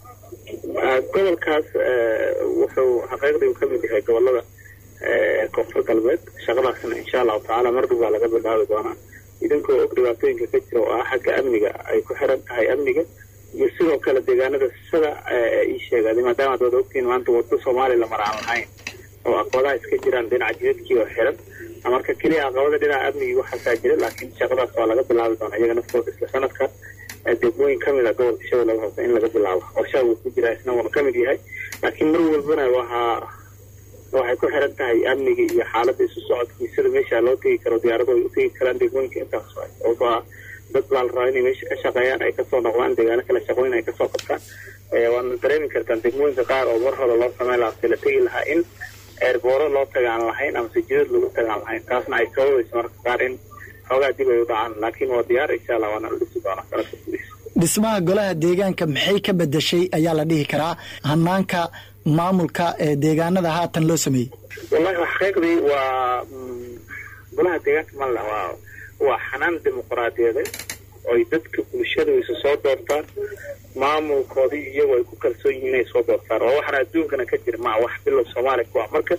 gobolkaas wuxuu xaqiiqdii ka mid yahay gobolada koonfur galbeed shaqadaasna insha allahu tacaala mardhow baa laga bilaabi doonaa idinkoo og dhibaatooyinka ka jira oo ah xagga amniga ay ku xiran tahay amniga iyo sidoo kale deegaanada sida ii sheegaaday maadaama ad wada ogtihiin maanta waddo soomaaliya la maraan lahayn oo aqwadaha iska jiraan dhinaca jidadkii oo xiran marka keliya caqabada dhinaca amnigii waxaasaa jira laakiin shaqadaas waa laga bilaabi doonaa iyaga naftooda isla sanadkan degmooyin kamid a gobolka shabeellaga hoose in laga bilaabo qorshaha wuu ku jiraa isna wuuna kamid yahay laakiin mar walbana waxaa waxay ku xiran tahay amniga iyo xaaladda isu socodkii sida meesha loo tegi karo diyaaradu ay u tegi karaan degmooyinka intaas waay sababtoo ah dad baa la rabaa inay meesha ka shaqeeyaan ay kasoo noqdaan deegaano kale shaqooyin ay kasoo qabtaan waadna dareemi kartaan degmooyinka qaar oo mar hore loo sameyn lahaa si la tegi lahaa in eerbooro loo tagaan lahayn ama sajidad lagu tagaan lahayn taasna ay sababayso marka qaar in xoogaa dib ay u dhacaan laakiin waa diyaar insha allah waana la dhisi doonaa sanadka gudihiisa dhismaha golaha deegaanka maxay ka bedeshay ayaa la dhihi karaa hanaanka maamulka ee deegaanada haatan loo sameeyey wallahi xaqiiqdii waa golaha deegaanka malla waa waa xanaan dimuqraadiyadeed oy dadka bulshada isu soo doortaan maamulkoodii iyagu ay ku kalsoon yihiin inay soo doortaan oo waxaana adduunkana ka jira maa wax bilow soomaaliya ku ah marka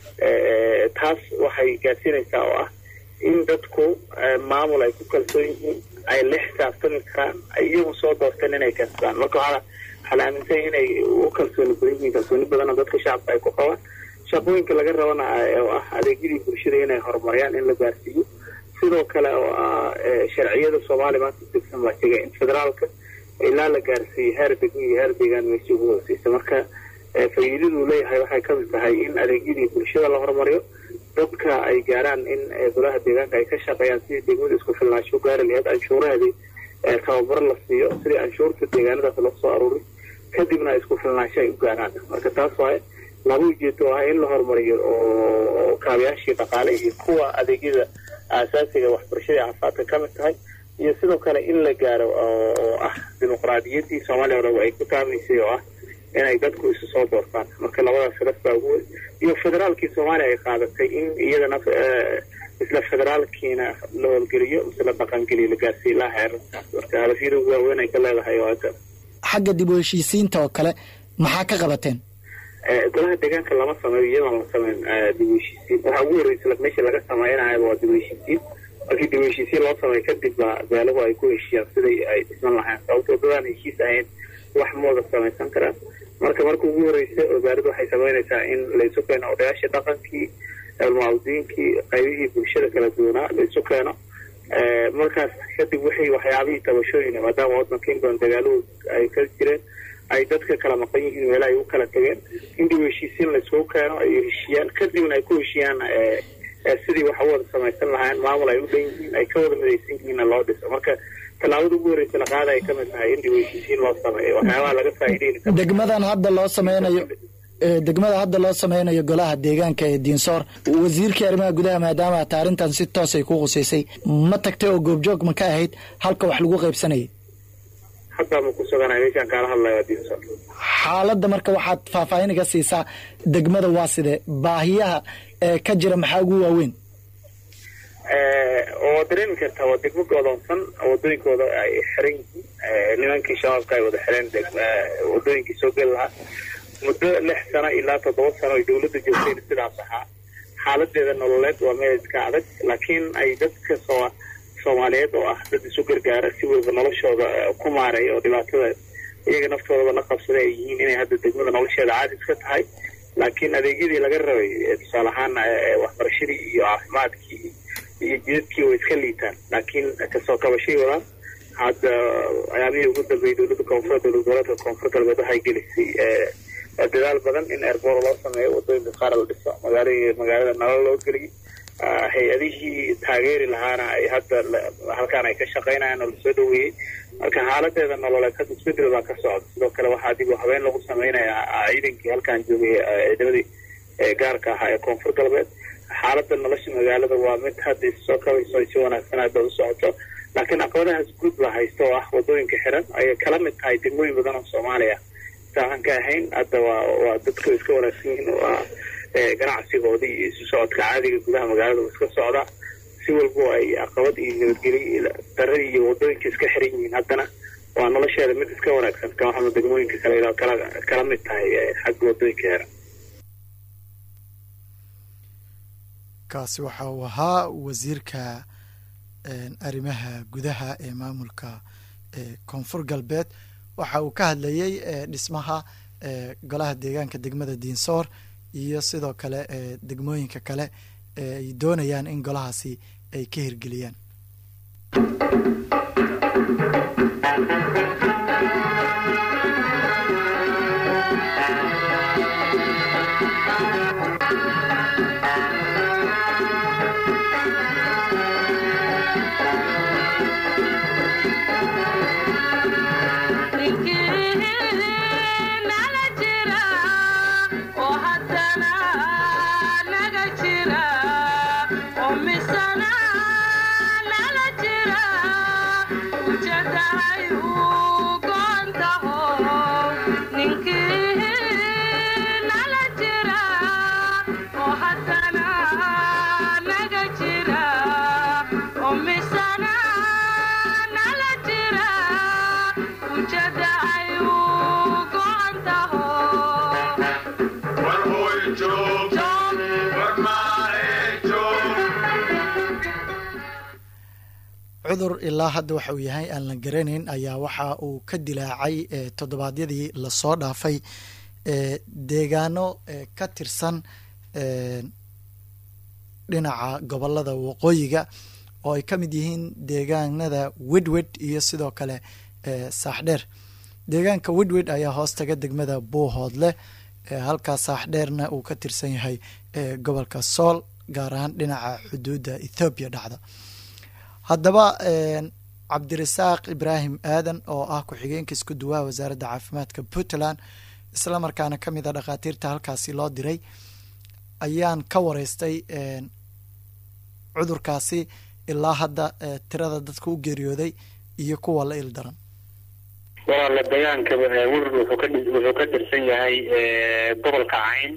taas waxay gaarsiinaysaa oo ah in dadku maamul ay ku kalsoon yihiin ay la xisaabtami karaan ay iyagu soo doorteen inay kasbaan marka waxaa waxaa la aaminsanya inay u kalsooni badan yihiin kalsooni badanna dadka shacabka ay ku qabaan shaqooyinka laga rabana oo ah adeegyadii bulshada inay horumariyaan in la gaarsiiyo sidoo kale oo ah sharciyada soomaaliya maanta degsan baa sheegay in federaalka ilaa la gaarsiiyey heer degmo iyo heer deegaan meeshii ugu hooseysa marka faa'iidaduu leeyahay waxay kamid tahay in adeegyadii bulshada la horumariyo dadka ay gaaraan in golaha deegaanka ay ka shaqeeyaan sidii degmada isku filnaansho gaari laheyd anshuuraheedii tababar la siiyo sidii anshuurta deegaanadaas loo soo aruuray kadibna isku filnaansho ay u gaaraan marka taas waaye laba ujeedo oo ah in la horumariyo oo kaabayaashii dhaqaale iyo kuwa adeegyada aasaasiga waxbarashadii caafimaadka ka mid tahay iyo sidoo kale in la gaaro oo ah dimuqraadiyaddii soomaaliya hore ay ku taamaysay oo ah inay dadku isu soo doortaan marka labadaas sharaf baa ugu weyn iyo federaalkii soomaaliya ay qaadatay in iyadana isla federaalkiina la howlgeliyo mise la dhaqangeliyo la gaarsiiyo ilaa heerarkaas marka hadafyada ugu waaweyn ay ka leedahay oo hadda xagga dib u heshiisiinta oo kale maxaa ka qabateen golaha deegaanka lama sameeyo iyadoon la sameyn dib u heshiisiin waxaa ugu horreysa meesha laga sameynayaba waa dib u heshiisiin markii dib u heshiisiin loo sameeyo kadib baa beelahu ay ku heshiiyaan siday ay dhisman lahayn sababtoo dadaan heshiis ahayn wax mooda samaysan karaan marka marka ugu horreysa wasaaraddu waxay sameynaysaa in laysu keeno odayaashii dhaqankii almucawdiinkii qaybihii bulshada kala duwanaa laysu keeno markaas kadib wixii waxyaabihii tabashooyina maadaama waddanka in badan dagaaluhu ay ka jireen ay dadka kala maqan yihiin meela ay u kala tageen in dib u heshiisiin layskugu keeno ay heshiiyaan kadibna ay ku heshiiyaan sidii wax u wada samaysan lahaayeen maamul ay u dhan yihiin ay ka wada midaysan yihiinna loo dhiso marka tallaabada ugu horreysa la qaada ay ka mid tahay in dib u heshiisiin loo sameeyo waxyaabaha laga faa'iideyni karo degmadan hadda loo sameynayo degmada hadda loo sameynayo golaha deegaanka ee diinsoor wasiirkii arrimaha gudaha maadaama ata arrintan si toos ay ku khuseysay ma tagtay oo goobjoog ma ka ahayd halka wax lagu qaybsanayay haddaa ma ku suganahay meeshaan kaala hadlaya diinsoor xaaladda marka waxaad faahfaahin iga siisaa degmada waa sidee baahiyaha ee ka jira maxaa ugu waaweyn waa dareemi kartaa waa degmo godoonsan wadooyinkooda ay xiran yihiin nimankii shabaabka ay wada xireen wadooyinkii soo geli lahaa muddo lix sano ilaa toddoba sano ay dawladda joogtayna sidaas ahaa xaaladeeda nololeed waa meel iska adag laakiin ay dadka soo soomaaliyeed oo ah dad isu gargaara si weliba noloshooda ku maareeya oo dhibaatada iyaga naftoodaba la qabsaday ay yihiin inay hadda degmada nolosheeda caadi iska tahay laakiin adeegyadii laga rabay tusaale ahaan waxbarashadii iyo caafimaadkii iyo jidadkii way iska liitaan laakiin kasoo kabashay wadaan hadda ayaamihii ugu dambeeyey dowladda koonfur dowlad goboleedka koonfur galbeed waxay gelisay dadaal badan in airboor loo sameeyo wadooyinka qaar la dhiso magaala magaalada nalal loo geliyay hay-adihii taageeri lahaana ay hadda halkaan ay ka shaqeynayaan oo lasoo dhaweeyey marka xaaladeeda nololeed hadda isbedel baa ka socda sidoo kale waxaa dib u habeen lagu sameynayaa ciidankii halkaan joogay ciidamadii gaarka ahaa ee koonfur galbeed xaalada nolosha magaalada waa mid hadda issoo kabayso ay si wanaagsan hadda u socoto laakiin caqabadahaas guud la haysto oo ah wadooyinka xiran ayay kala mid tahay degmooyin badan oo soomaaliya saaaan ka ahayn hadda waa waa dadka iska wanaagsan yihiin waa ganacsigoodii iyo isu socodka caadiga gudaha magaalada iska socda si walbo ay caqabad iyo nabadgelyo daradi iyo wadooyinka iska xiran yihiin haddana waa nolosheeda mid iska wanaagsan ka waxaana degmooyinka kale kala kala mid tahay xagga wadooyinka xiran kaasi waxa uu ahaa wasiirka arrimaha gudaha ee maamulka koonfur galbeed waxa uu ka hadlayey dhismaha golaha deegaanka degmada diinsoor iyo sidoo kale degmooyinka kale ay doonayaan in golahaasi ay ka hirgeliyaan cudur ilaa hadda waxa uu yahay aan la garanayn ayaa waxa uu ka dilaacay toddobaadyadii lasoo dhaafay deegaano ka tirsan dhinaca gobolada waqooyiga oo ay ka mid yihiin deegaanada wedwed iyo sidoo kale saaxdheer deegaanka wedwed ayaa hoos taga degmada buuhoodle halkaa saaxdheerna uu ka tirsan yahay gobolka sool gaar ahaan dhinaca xuduudda ethoobiya dhacda haddaba cabdirasaaq ibraahim aadan oo ah ku-xigeenka isku duwaha wasaaradda caafimaadka puntland islamarkaana ka mid a dhakhaatiirta halkaasi loo diray ayaan ka wareystay cudurkaasi ilaa hadda tirada dadka u geeriyooday iyo kuwa la il daran walaala deegaanka werr wuxuu ka wuxuu ka tirsan yahay gobolka cayn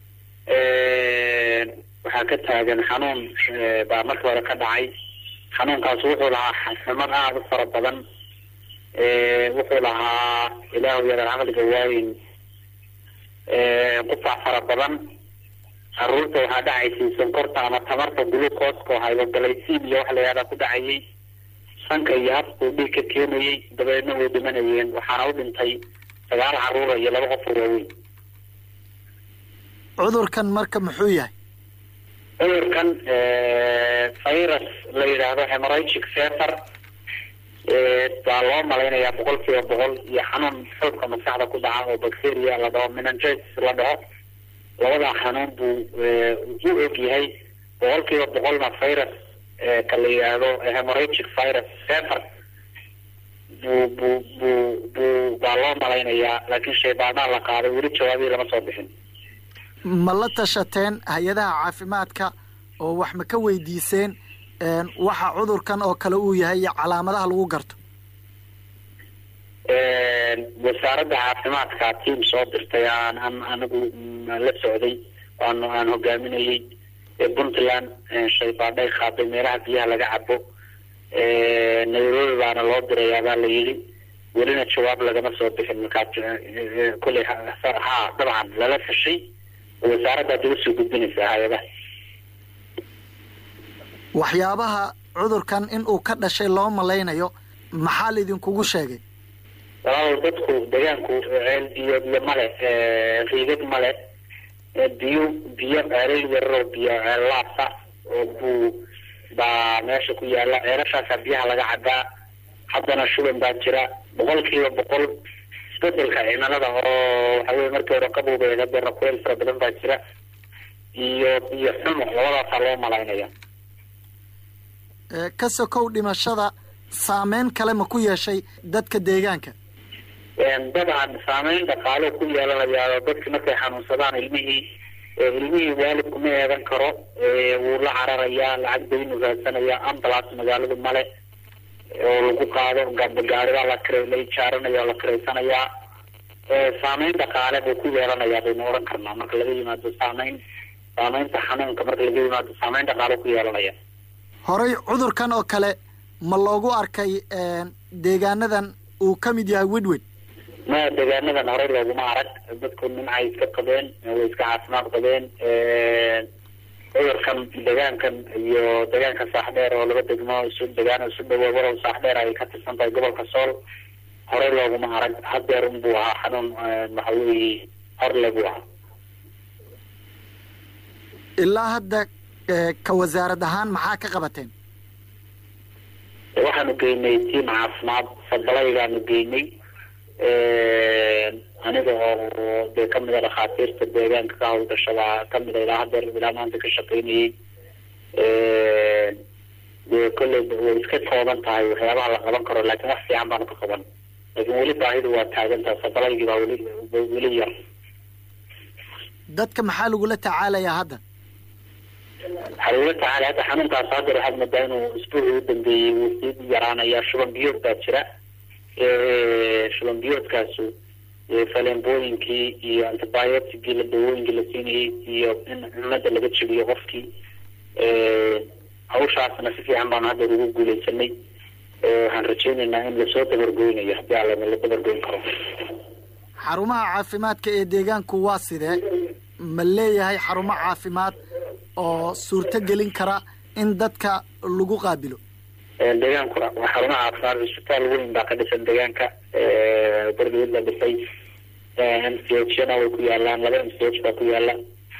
waxaa ka taagan xanuun baa markii hore ka dhacay xanuunkaas wuxuu lahaa xasamad aada u fara badan wuxuu lahaa ilaahu yadan caqliga waayin qufac fara badan caruurta waxaa dhacaysay sonkorta ama tamarta glucooska oo hybogalaysiin iyo waxa la yihahdaa ku dhacayay sanka iyo habkuu dhiig ka keenayay dabeedna way dhimanayeen waxaana u dhintay sagaal caruura iyo laba qof oo waaweyn cudurkan marka muxuu yahay cudurkan virus la yidhaahdo hemorrhagic fever baa loo malaynayaa boqol kiiba boqol iyo xanuun xoogka maskaxda ku dhaca oo bacteria la dhaho menengitis la dhaho labadaa xanuun buu u og yahay boqol kiiba boqolna virus ka la yidhaahdo hemorrhagic virus fever buu buu buu buu baa loo malaynayaa laakiin shaybaanaa la qaaday weli jawaabii lama soo bixin ma la tashateen hay-adaha caafimaadka oo wax ma ka weydiiseen waxa cudurkan oo kale uu yahay iyo calaamadaha lagu garto wasaaradda caafimaadka tiam soo dirtay aan an anigu la socday aan aan hogaaminayay puntland shaybaadhay qaaday meelaha biyaha laga cabo nairobi baana loo dirayaa baa la yidhi welina jawaab lagama soo bixin markaa kolley ha dabcan lala fashay wasaaradda ad uga soo gudbinaysaa hay-adaha waxyaabaha cudurkan in uu ka dhashay loo malaynayo maxaa laidinkugu sheegay walaalow dadku deegaanku ceel biyo biyo male riigad male biyo biyo ceelal yararoo biyo ceel laasa oo buu baa meesha ku yaala ceelashaasaa biyaha laga cabaa haddana shuban baa jira boqol kiiba boqol isbedelka cimilada oo waxa weye markii hore qabowgeeda hadeerna kuleel fara badan baa jira iyo iyo xumo labadaasaa loo malaynaya ka sokow dhimashada saameyn kale ma ku yeeshay dadka deegaanka dabcan saameyn dhaqaalo ku yeelanayaa dadki markay xanuunsadaan ilmihii ilmihii waalidku ma eedan karo wuu la cararayaa lacag baynu raadsanayaa ambulance magaaladu male oo lagu qaado gaaribaa la kira la ijaaranaya oo la kiraysanayaa saameyn dhaqaale buu ku yeelanayaa baynu odhan karnaa marka laga yimaado saameyn saameynta xanuunka marka laga yimaado saameyn dhaqaale ku yeelanaya horey cudurkan oo kale ma loogu arkay deegaanadan uu ka mid yahay wedwed ma deegaanadan horey looguma arag dadku nimcay iska qabeen way iska caafimaad qabeen cudurkan deegaankan iyo deegaanka saaxdheer oo laba degmo isu degaan isu dhawo walow saaxdheer ay ka tirsan tahay gobolka sool horey looguma arag hadeer unbuu ahaa xanuun waxa weeye horle buu ahaa ilaa hadda ka wasaarad ahaan maxaa ka qabateen waxaanu geynay tiim caafimaad fadalaygaanu geynay aniga oo dee kamid a dhakhaatiirta deegaanka ka hawlgashada kamid a ilaa hadeer ilaa maanta ka shaqaynayay dee kolley way iska kooban tahay waxyaabaha la qaban karo laakiin wax fiican baanu ka qaban laakiin weli baahidu waa taagantaha fadalaygii baa weli weli yar dadka maxaa lagula tacaalayaa hadda waxaa lagula tacaalay hadda xanuunkaas haddeer waxaad moodaa inuu isbuucii u dambeeyey wuu sii yaraanaya shuban biyood baa jira shuban biyoodkaasu falembooyinkii iyo antibioticii la dawooyinkii la siinayay iyo in cunada laga jebiyo qofkii hawshaasna si fiican baanu haddeer ugu guuleysanay waxaan rajeynaynaa in lasoo dabargoynayo haddii alama la dabargoyn karo xarumaha caafimaadka ee deegaanku waa sidee ma leeyahay xarumo caafimaad oo suurto gelin kara in dadka lagu qaabilo deegaankuna waa xarumaha caafimaad cisbitaal weyn baa ka dhisan deegaanka berdawad la dhisay m c h na way ku yaalaan laba m c h baa ku yaala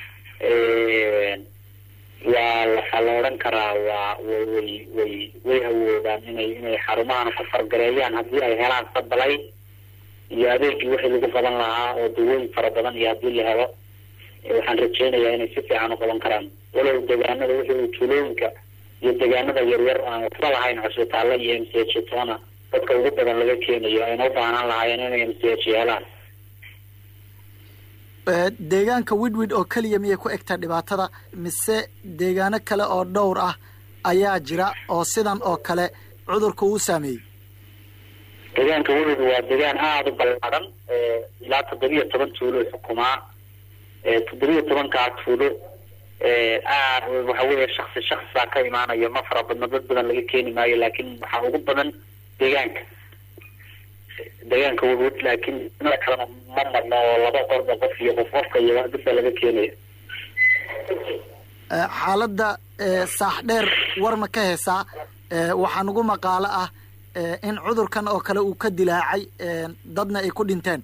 waa waxaa la odhan karaa waa way way way awoodaan inay inay xarumahana ku fargareeyaan haddii ay helaan sabalay iyo adeegii wixii lagu qaban lahaa oo dawooyin fara badan iyo haddii la helo waxaan rajeynayaa inay si fiican u qaban karaan walow deegaanada wixii tuulooyinka iyo deegaanada yaryar aan waxba lahayn cusbitaalla iyo m c h toona dadka ugu badan laga keenayo ayna u baahnaan lahaayeen inay m c h helaan deegaanka widwid oo keliya miyay ku egtaa dhibaatada mise deegaano kale oo dhowr ah ayaa jira oo sidan oo kale cudurka uu saameeyey deegaanka widwid waa deegaan aada u ballaaran ilaa toddobiyo toban tuulo xukumaa toddobiyo tobankaa tuulo aad waxa weeye shaksi shaksi baa ka imaanayo ma fara badno dad badan laga keeni maayo laakiin waxaa ugu badan deegaanka deegaanka wawad laakiin mada kalena ma marno oo laba qorba qof iyo qof qofka iyo dadba laga keenaya xaaladda saax dheer war ma ka heesaa waxaa nagu maqaalo ah in cudurkan oo kale uu ka dilaacay dadna ay ku dhinteen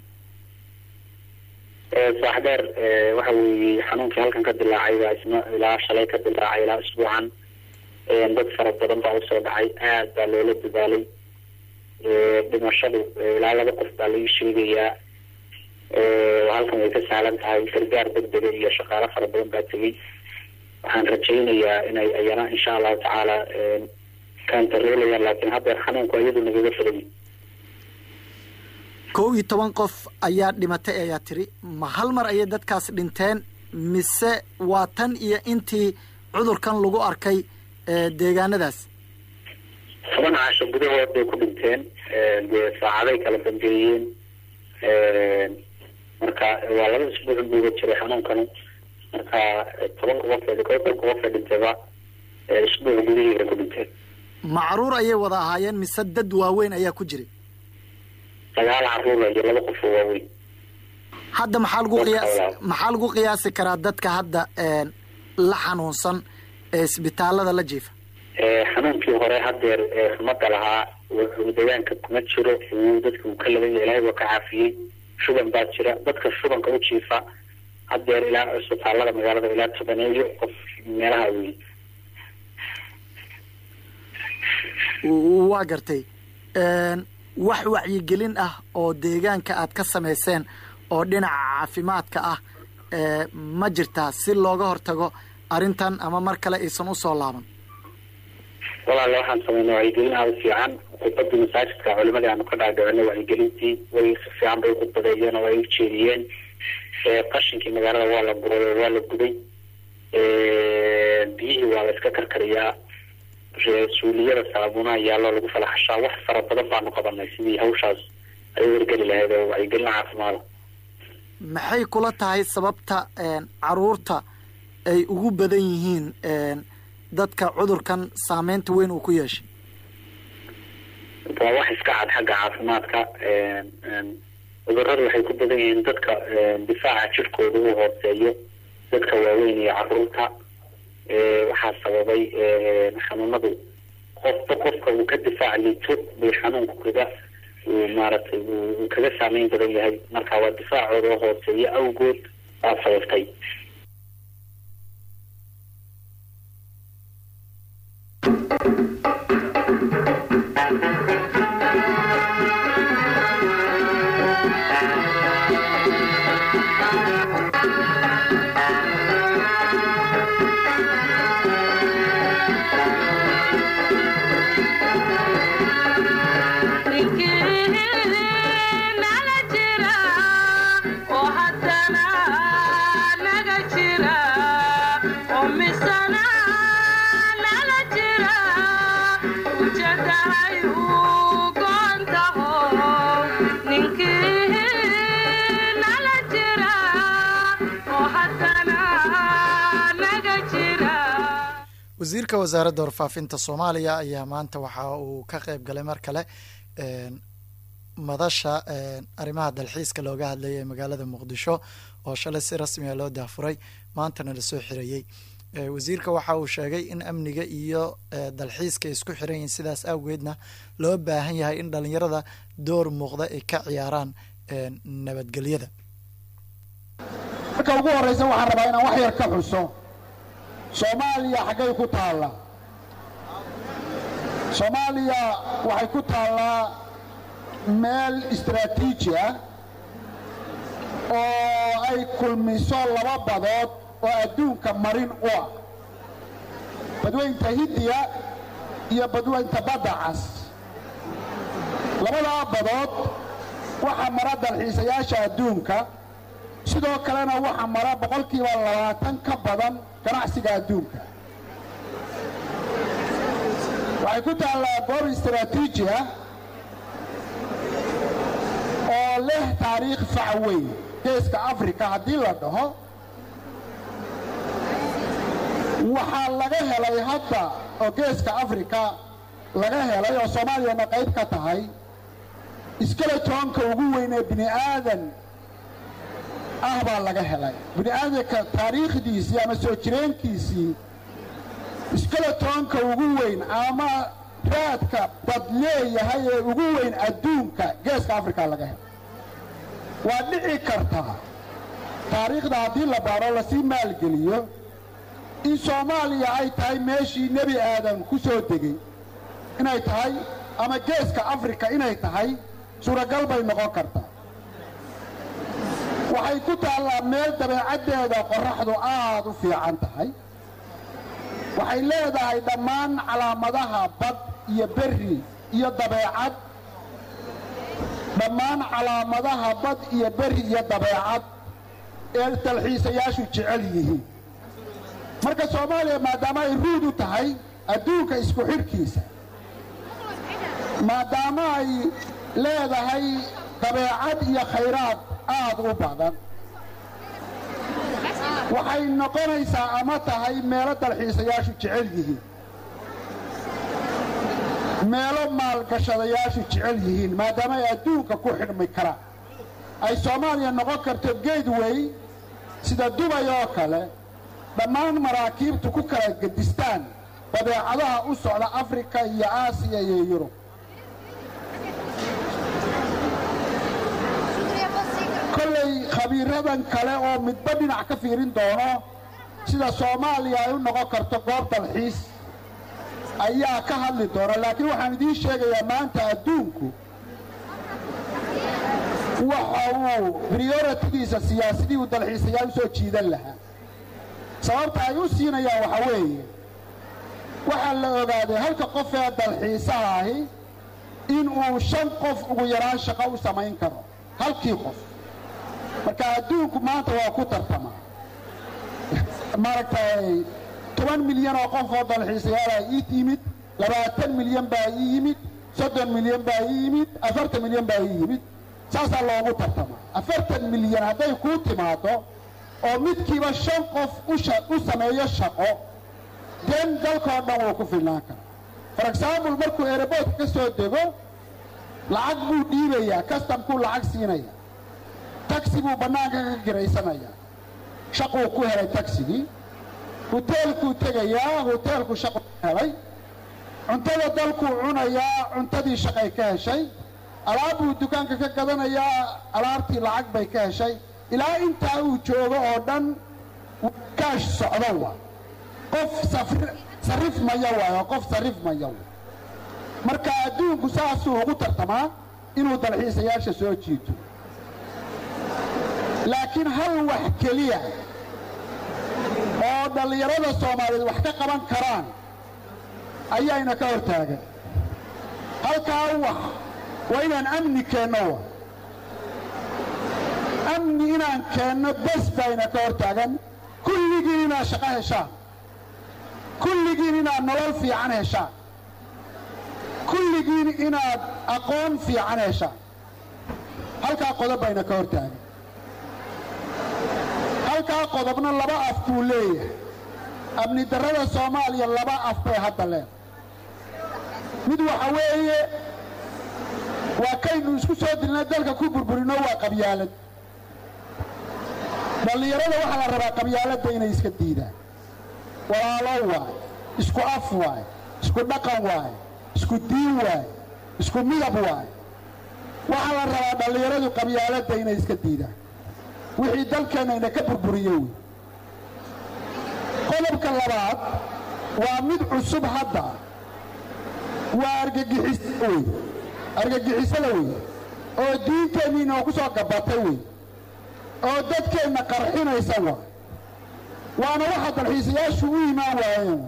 saax dheer waxa weeye xanuunkii halkan ka dilaacay baa isna ilaa shalay ka dilaacay ilaa isbuucan dad fara badan baa usoo dhacay aad baa loola dadaalay dhimashadu ilaa laba qof baa laga sheegayaa halkan way ka sahlan tahay gargaar degdega iyo shaqaalo fara badan baa tegey waxaan rajaynayaa inay ayana insha allahu tacaala kantarolayaan laakiin haddeer xanuunku iyadu nagaga fogay kow iyo toban qof ayaa dhimatay ayaa tiri ma hal mar ayay dadkaas dhinteen mise waa tan iyo intii cudurkan lagu arkay deegaanadaas toban caasho gudahood bay ku dhinteen dee saacaday kala dambeeyeen marka waa laba isbuuc buuga jiray xanuunkanu marka tobanka qofeed kow tobanka qofee dhintayba isbuuc gudihii bay ku dhinteen macruur ayay wada ahaayeen mise dad waaweyn ayaa ku jiray sagaal caruura iyo laba qof oo waaweyn hadda maxaa lagu qiyaas maxaa lagu qiyaasi karaa dadka hadda la xanuunsan ee isbitaalada la jiifa xanuunkii hore hadeer rumada lahaa deegaanka kuma jiro wuu dadka uu ka labanya ilaahay waa ka caafiyey shuban baa jira dadka shubanka u jiifa hadeer ilaa isbitaalada magaalada ilaa tobaneeyo qof meelaha wey waa gartay wax wacyigelin ah oo deegaanka aad ka samayseen oo dhinaca caafimaadka ah ma jirtaa si looga hortago arrintan ama mar kale aysan usoo laaban walaale waxaan sameynay wacyigelin aada u fiican khudbadii masaajidka culimadii aanu ka dhaadhicinay wacyigelintii way si fiican bay ukhudbadeeyeen oo way u jeediyeen qashinkii magaalada waa la guray waa la guday biyihii waa la iska karkariyaa suuliyada saabuunaha yaallo lagu falaxashaa wax fara badan baanu qabanay sidii hawshaas ay wargeli lahayd oo wacyigelin caafimaada maxay kula tahay sababta caruurta ay ugu badan yihiin dadka cudurkan saameynta weyn uu ku yeeshay waa wax iska cad xagga caafimaadka cuduradu waxay ku badan yihiin dadka difaaca jirkooda uu hooseeyo dadka waaweyn iyo caruurta waxaa sababay xanuunadu qofba qofka uu ka difaac liito bay xanuunku kaga uu maaragtay uu kaga saameyn badan yahay marka waa difaacooda oo hooseeyo awgood baa sababtay wasiirka wasaaradda warfaafinta soomaaliya ayaa maanta waxa uu ka qeyb galay mar kale madasha arrimaha dalxiiska looga hadlayay ee magaalada muqdisho oo shalay si rasmiga loo daafuray maantana lasoo xirayey wasiirka waxa uu sheegay in amniga iyo dalxiiska isku xiran yihiin sidaas awgeedna loo baahan yahay in dhalinyarada door muuqda ay ka ciyaaraan nabadgelyada marka ugu horraysa waxaan rabaa inaan wax yar ka xuso soomaaliya xaggay ku taallaa soomaaliya waxay ku taallaa meel istaraatiiji ah oo ay kulmiso laba badood oo adduunka marin u ah badweynta hindiya iyo badweynta badda cas labadaa badood waxaa mara dalxiisayaasha adduunka sidoo kalena waxaa mara boqolkiiba labaatan ka badan ganacsiga adduunka waxay ku taallaa goob istaraatiiji ah oo leh taariikh fac weyn geeska afrika haddii la dhaho waxaa laga helay hadda oo geeska afrika laga helay oo soomaaliyana qayb ka tahay iskeletonka ugu weyn ee bini aadan ah baa laga helay bini aadanka taariikhdiisii ama soo jireenkiisii iskeletonka ugu weyn ama raadka bad leeyahay ee ugu weyn adduunka geeska afrika laga helay waa dhici kartaa taariikhda haddii la baaro lasii maalgeliyo in soomaaliya ay tahay meeshii nebi aadan ku soo degey inay tahay ama geeska afrika inay tahay suuragal bay noqon kartaa waxay ku taallaa meel dabeecaddeeda qorraxdu aad u fiican tahay waxay leedahay dhammaan calaamadaha bad iyo berri iyo dabeecad dhammaan calaamadaha bad iyo berri iyo dabeecad ee dalxiisayaashu jecel yihiin marka soomaaliya maadaama ay ruud u tahay adduunka isku xidhkiisa maadaama ay leedahay dabeecad iyo khayraad aad u badan waxay noqonaysaa ama tahay meelo dalxiisayaashu jecel yihiin meelo maalgashadayaashu jecel yihiin maadaama ay adduunka ku xidhmi karaan ay soomaaliya noqon karto geedway sida dubay oo kale dhammaan maraakiibtu ku kala gedistaan badeecadaha u socda afrika iyo aasiya iyo yurub kollay khabiiradan kale oo midba dhinac ka fiirin doono sida soomaaliya ay u noqon karto goob dalxiis ayaa ka hadli doona laakiin waxaan idiin sheegayaa maanta adduunku waxa uu prioritigiisa siyaasadii uu dalxiisayaal u soo jiidan lahaa sababta ay u siinayaan waxa weeye waxaa la ogaaday halka qof ee dalxiisaha ahi in uu shan qof ugu yaraan shaqo u samayn karo halkii qof marka adduunku maanta waa ku tartamaa maaragtay toban milyan oo qof oo dalxiisayaala ii yimid labaatan milyan baa ii yimid soddon milyan baa ii yimid afartan milyan baa ii yimid saasaa loogu tartamaa afartan milyan hadday kuu timaaddo oo midkiiba shan qof u sameeyo shaqo den dalkoo dhan wuu ku filnaan karaa for example markuu eeraboodka ka soo dego lacag buu dhiibayaa kastamkuu lacag siinaya tagsi buu bannaanka ka giraysanayaa shaquu ku helay tagsigii huteelkuu tegayaa huteelku shaquu ka helay cuntada dalkuu cunayaa cuntadii shaqay ka heshay alaab buu dukaanka ka gadanayaa alaabtii lacag bay ka heshay ilaa intaa uu joogo oo dhan kaash socdo wa qof sarrif maya waayo qof sarrif maya wa marka adduunku saasuu ugu tartamaa inuu dalxiisayaasha soo jiito laakiin hal wax keliya oo dhallinyarada soomaaliyeed wax ka qaban karaan ayaayna ka hor taagan halkaa wax waa inaan amni keenno wa amni inaan keenno bes bayna ka hor taagan kulligiin inaad shaqo heshaan kulligiin inaad nolol fiican heshaan kulligiin inaad aqoon fiican heshaan halkaa qodob bayna ka hor taagan halkaa qodobna laba af buu leeyahay amni darrada soomaaliya laba af bay hadda leedahay mid waxa weeye waa kaynu isku soo dilna dalka ku burburino waa qabyaalad dhallinyarada waxaa la rabaa qabyaaladda inay iska diidaan walaalo waay isku af waay isku dhaqan waay isku diin waay isku midab waay waxaa la rabaa dhallinyaradu qabyaaladda inay iska diidaan wixii dalkeennayna ka burburiye wey qodobka labaad waa mid cusub hadda waa argagixis wey argagixisada wey oo diinteenniina ku soo gabatay wey oo dadkeenna qarxinaysa waa waana waxa dalxiisayaashu u imaan waayeen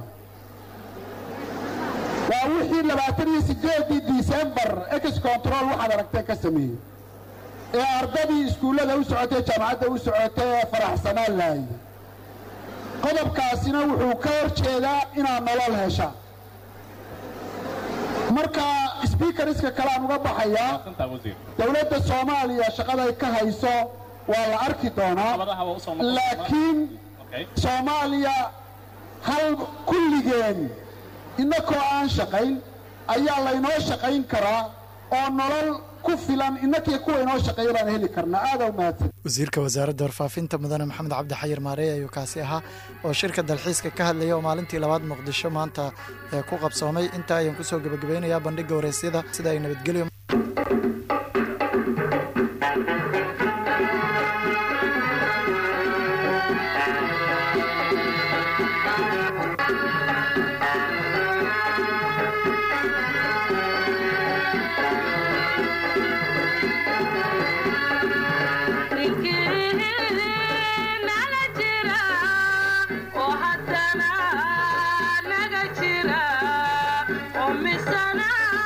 waa wixii labaatan iyo siddeedii disembar ex control waxaad aragteen ka sameeyey ee ardadii iskuullada u socotay jaamacadda u socotay ee faraxsanaan lahaye qodobkaasina wuxuu ka hor jeedaa inaad nolol heshaan marka sbiikariska kale aan uga baxayaa dowladda soomaaliya shaqaday ka hayso waa la arki doonaa laakiin soomaaliya hal kulligeen innakoo aan shaqayn ayaa laynoo shaqayn karaa oo nolol ku filan innakii kuwa inoo shaqeeya baan heli karnaa aada u mahadsan wasiirka wasaaradda warfaafinta mudane maxamed cabdi xayir maarey ayuu kaasi ahaa oo shirka dalxiiska ka hadlaya oo maalintii labaad muqdisho maanta ee ku qabsoomay intaa ayaan kusoo gebagabeynayaa bandhigga wareysyada sida ay nabadgelyo oo haddana naga jira oo misana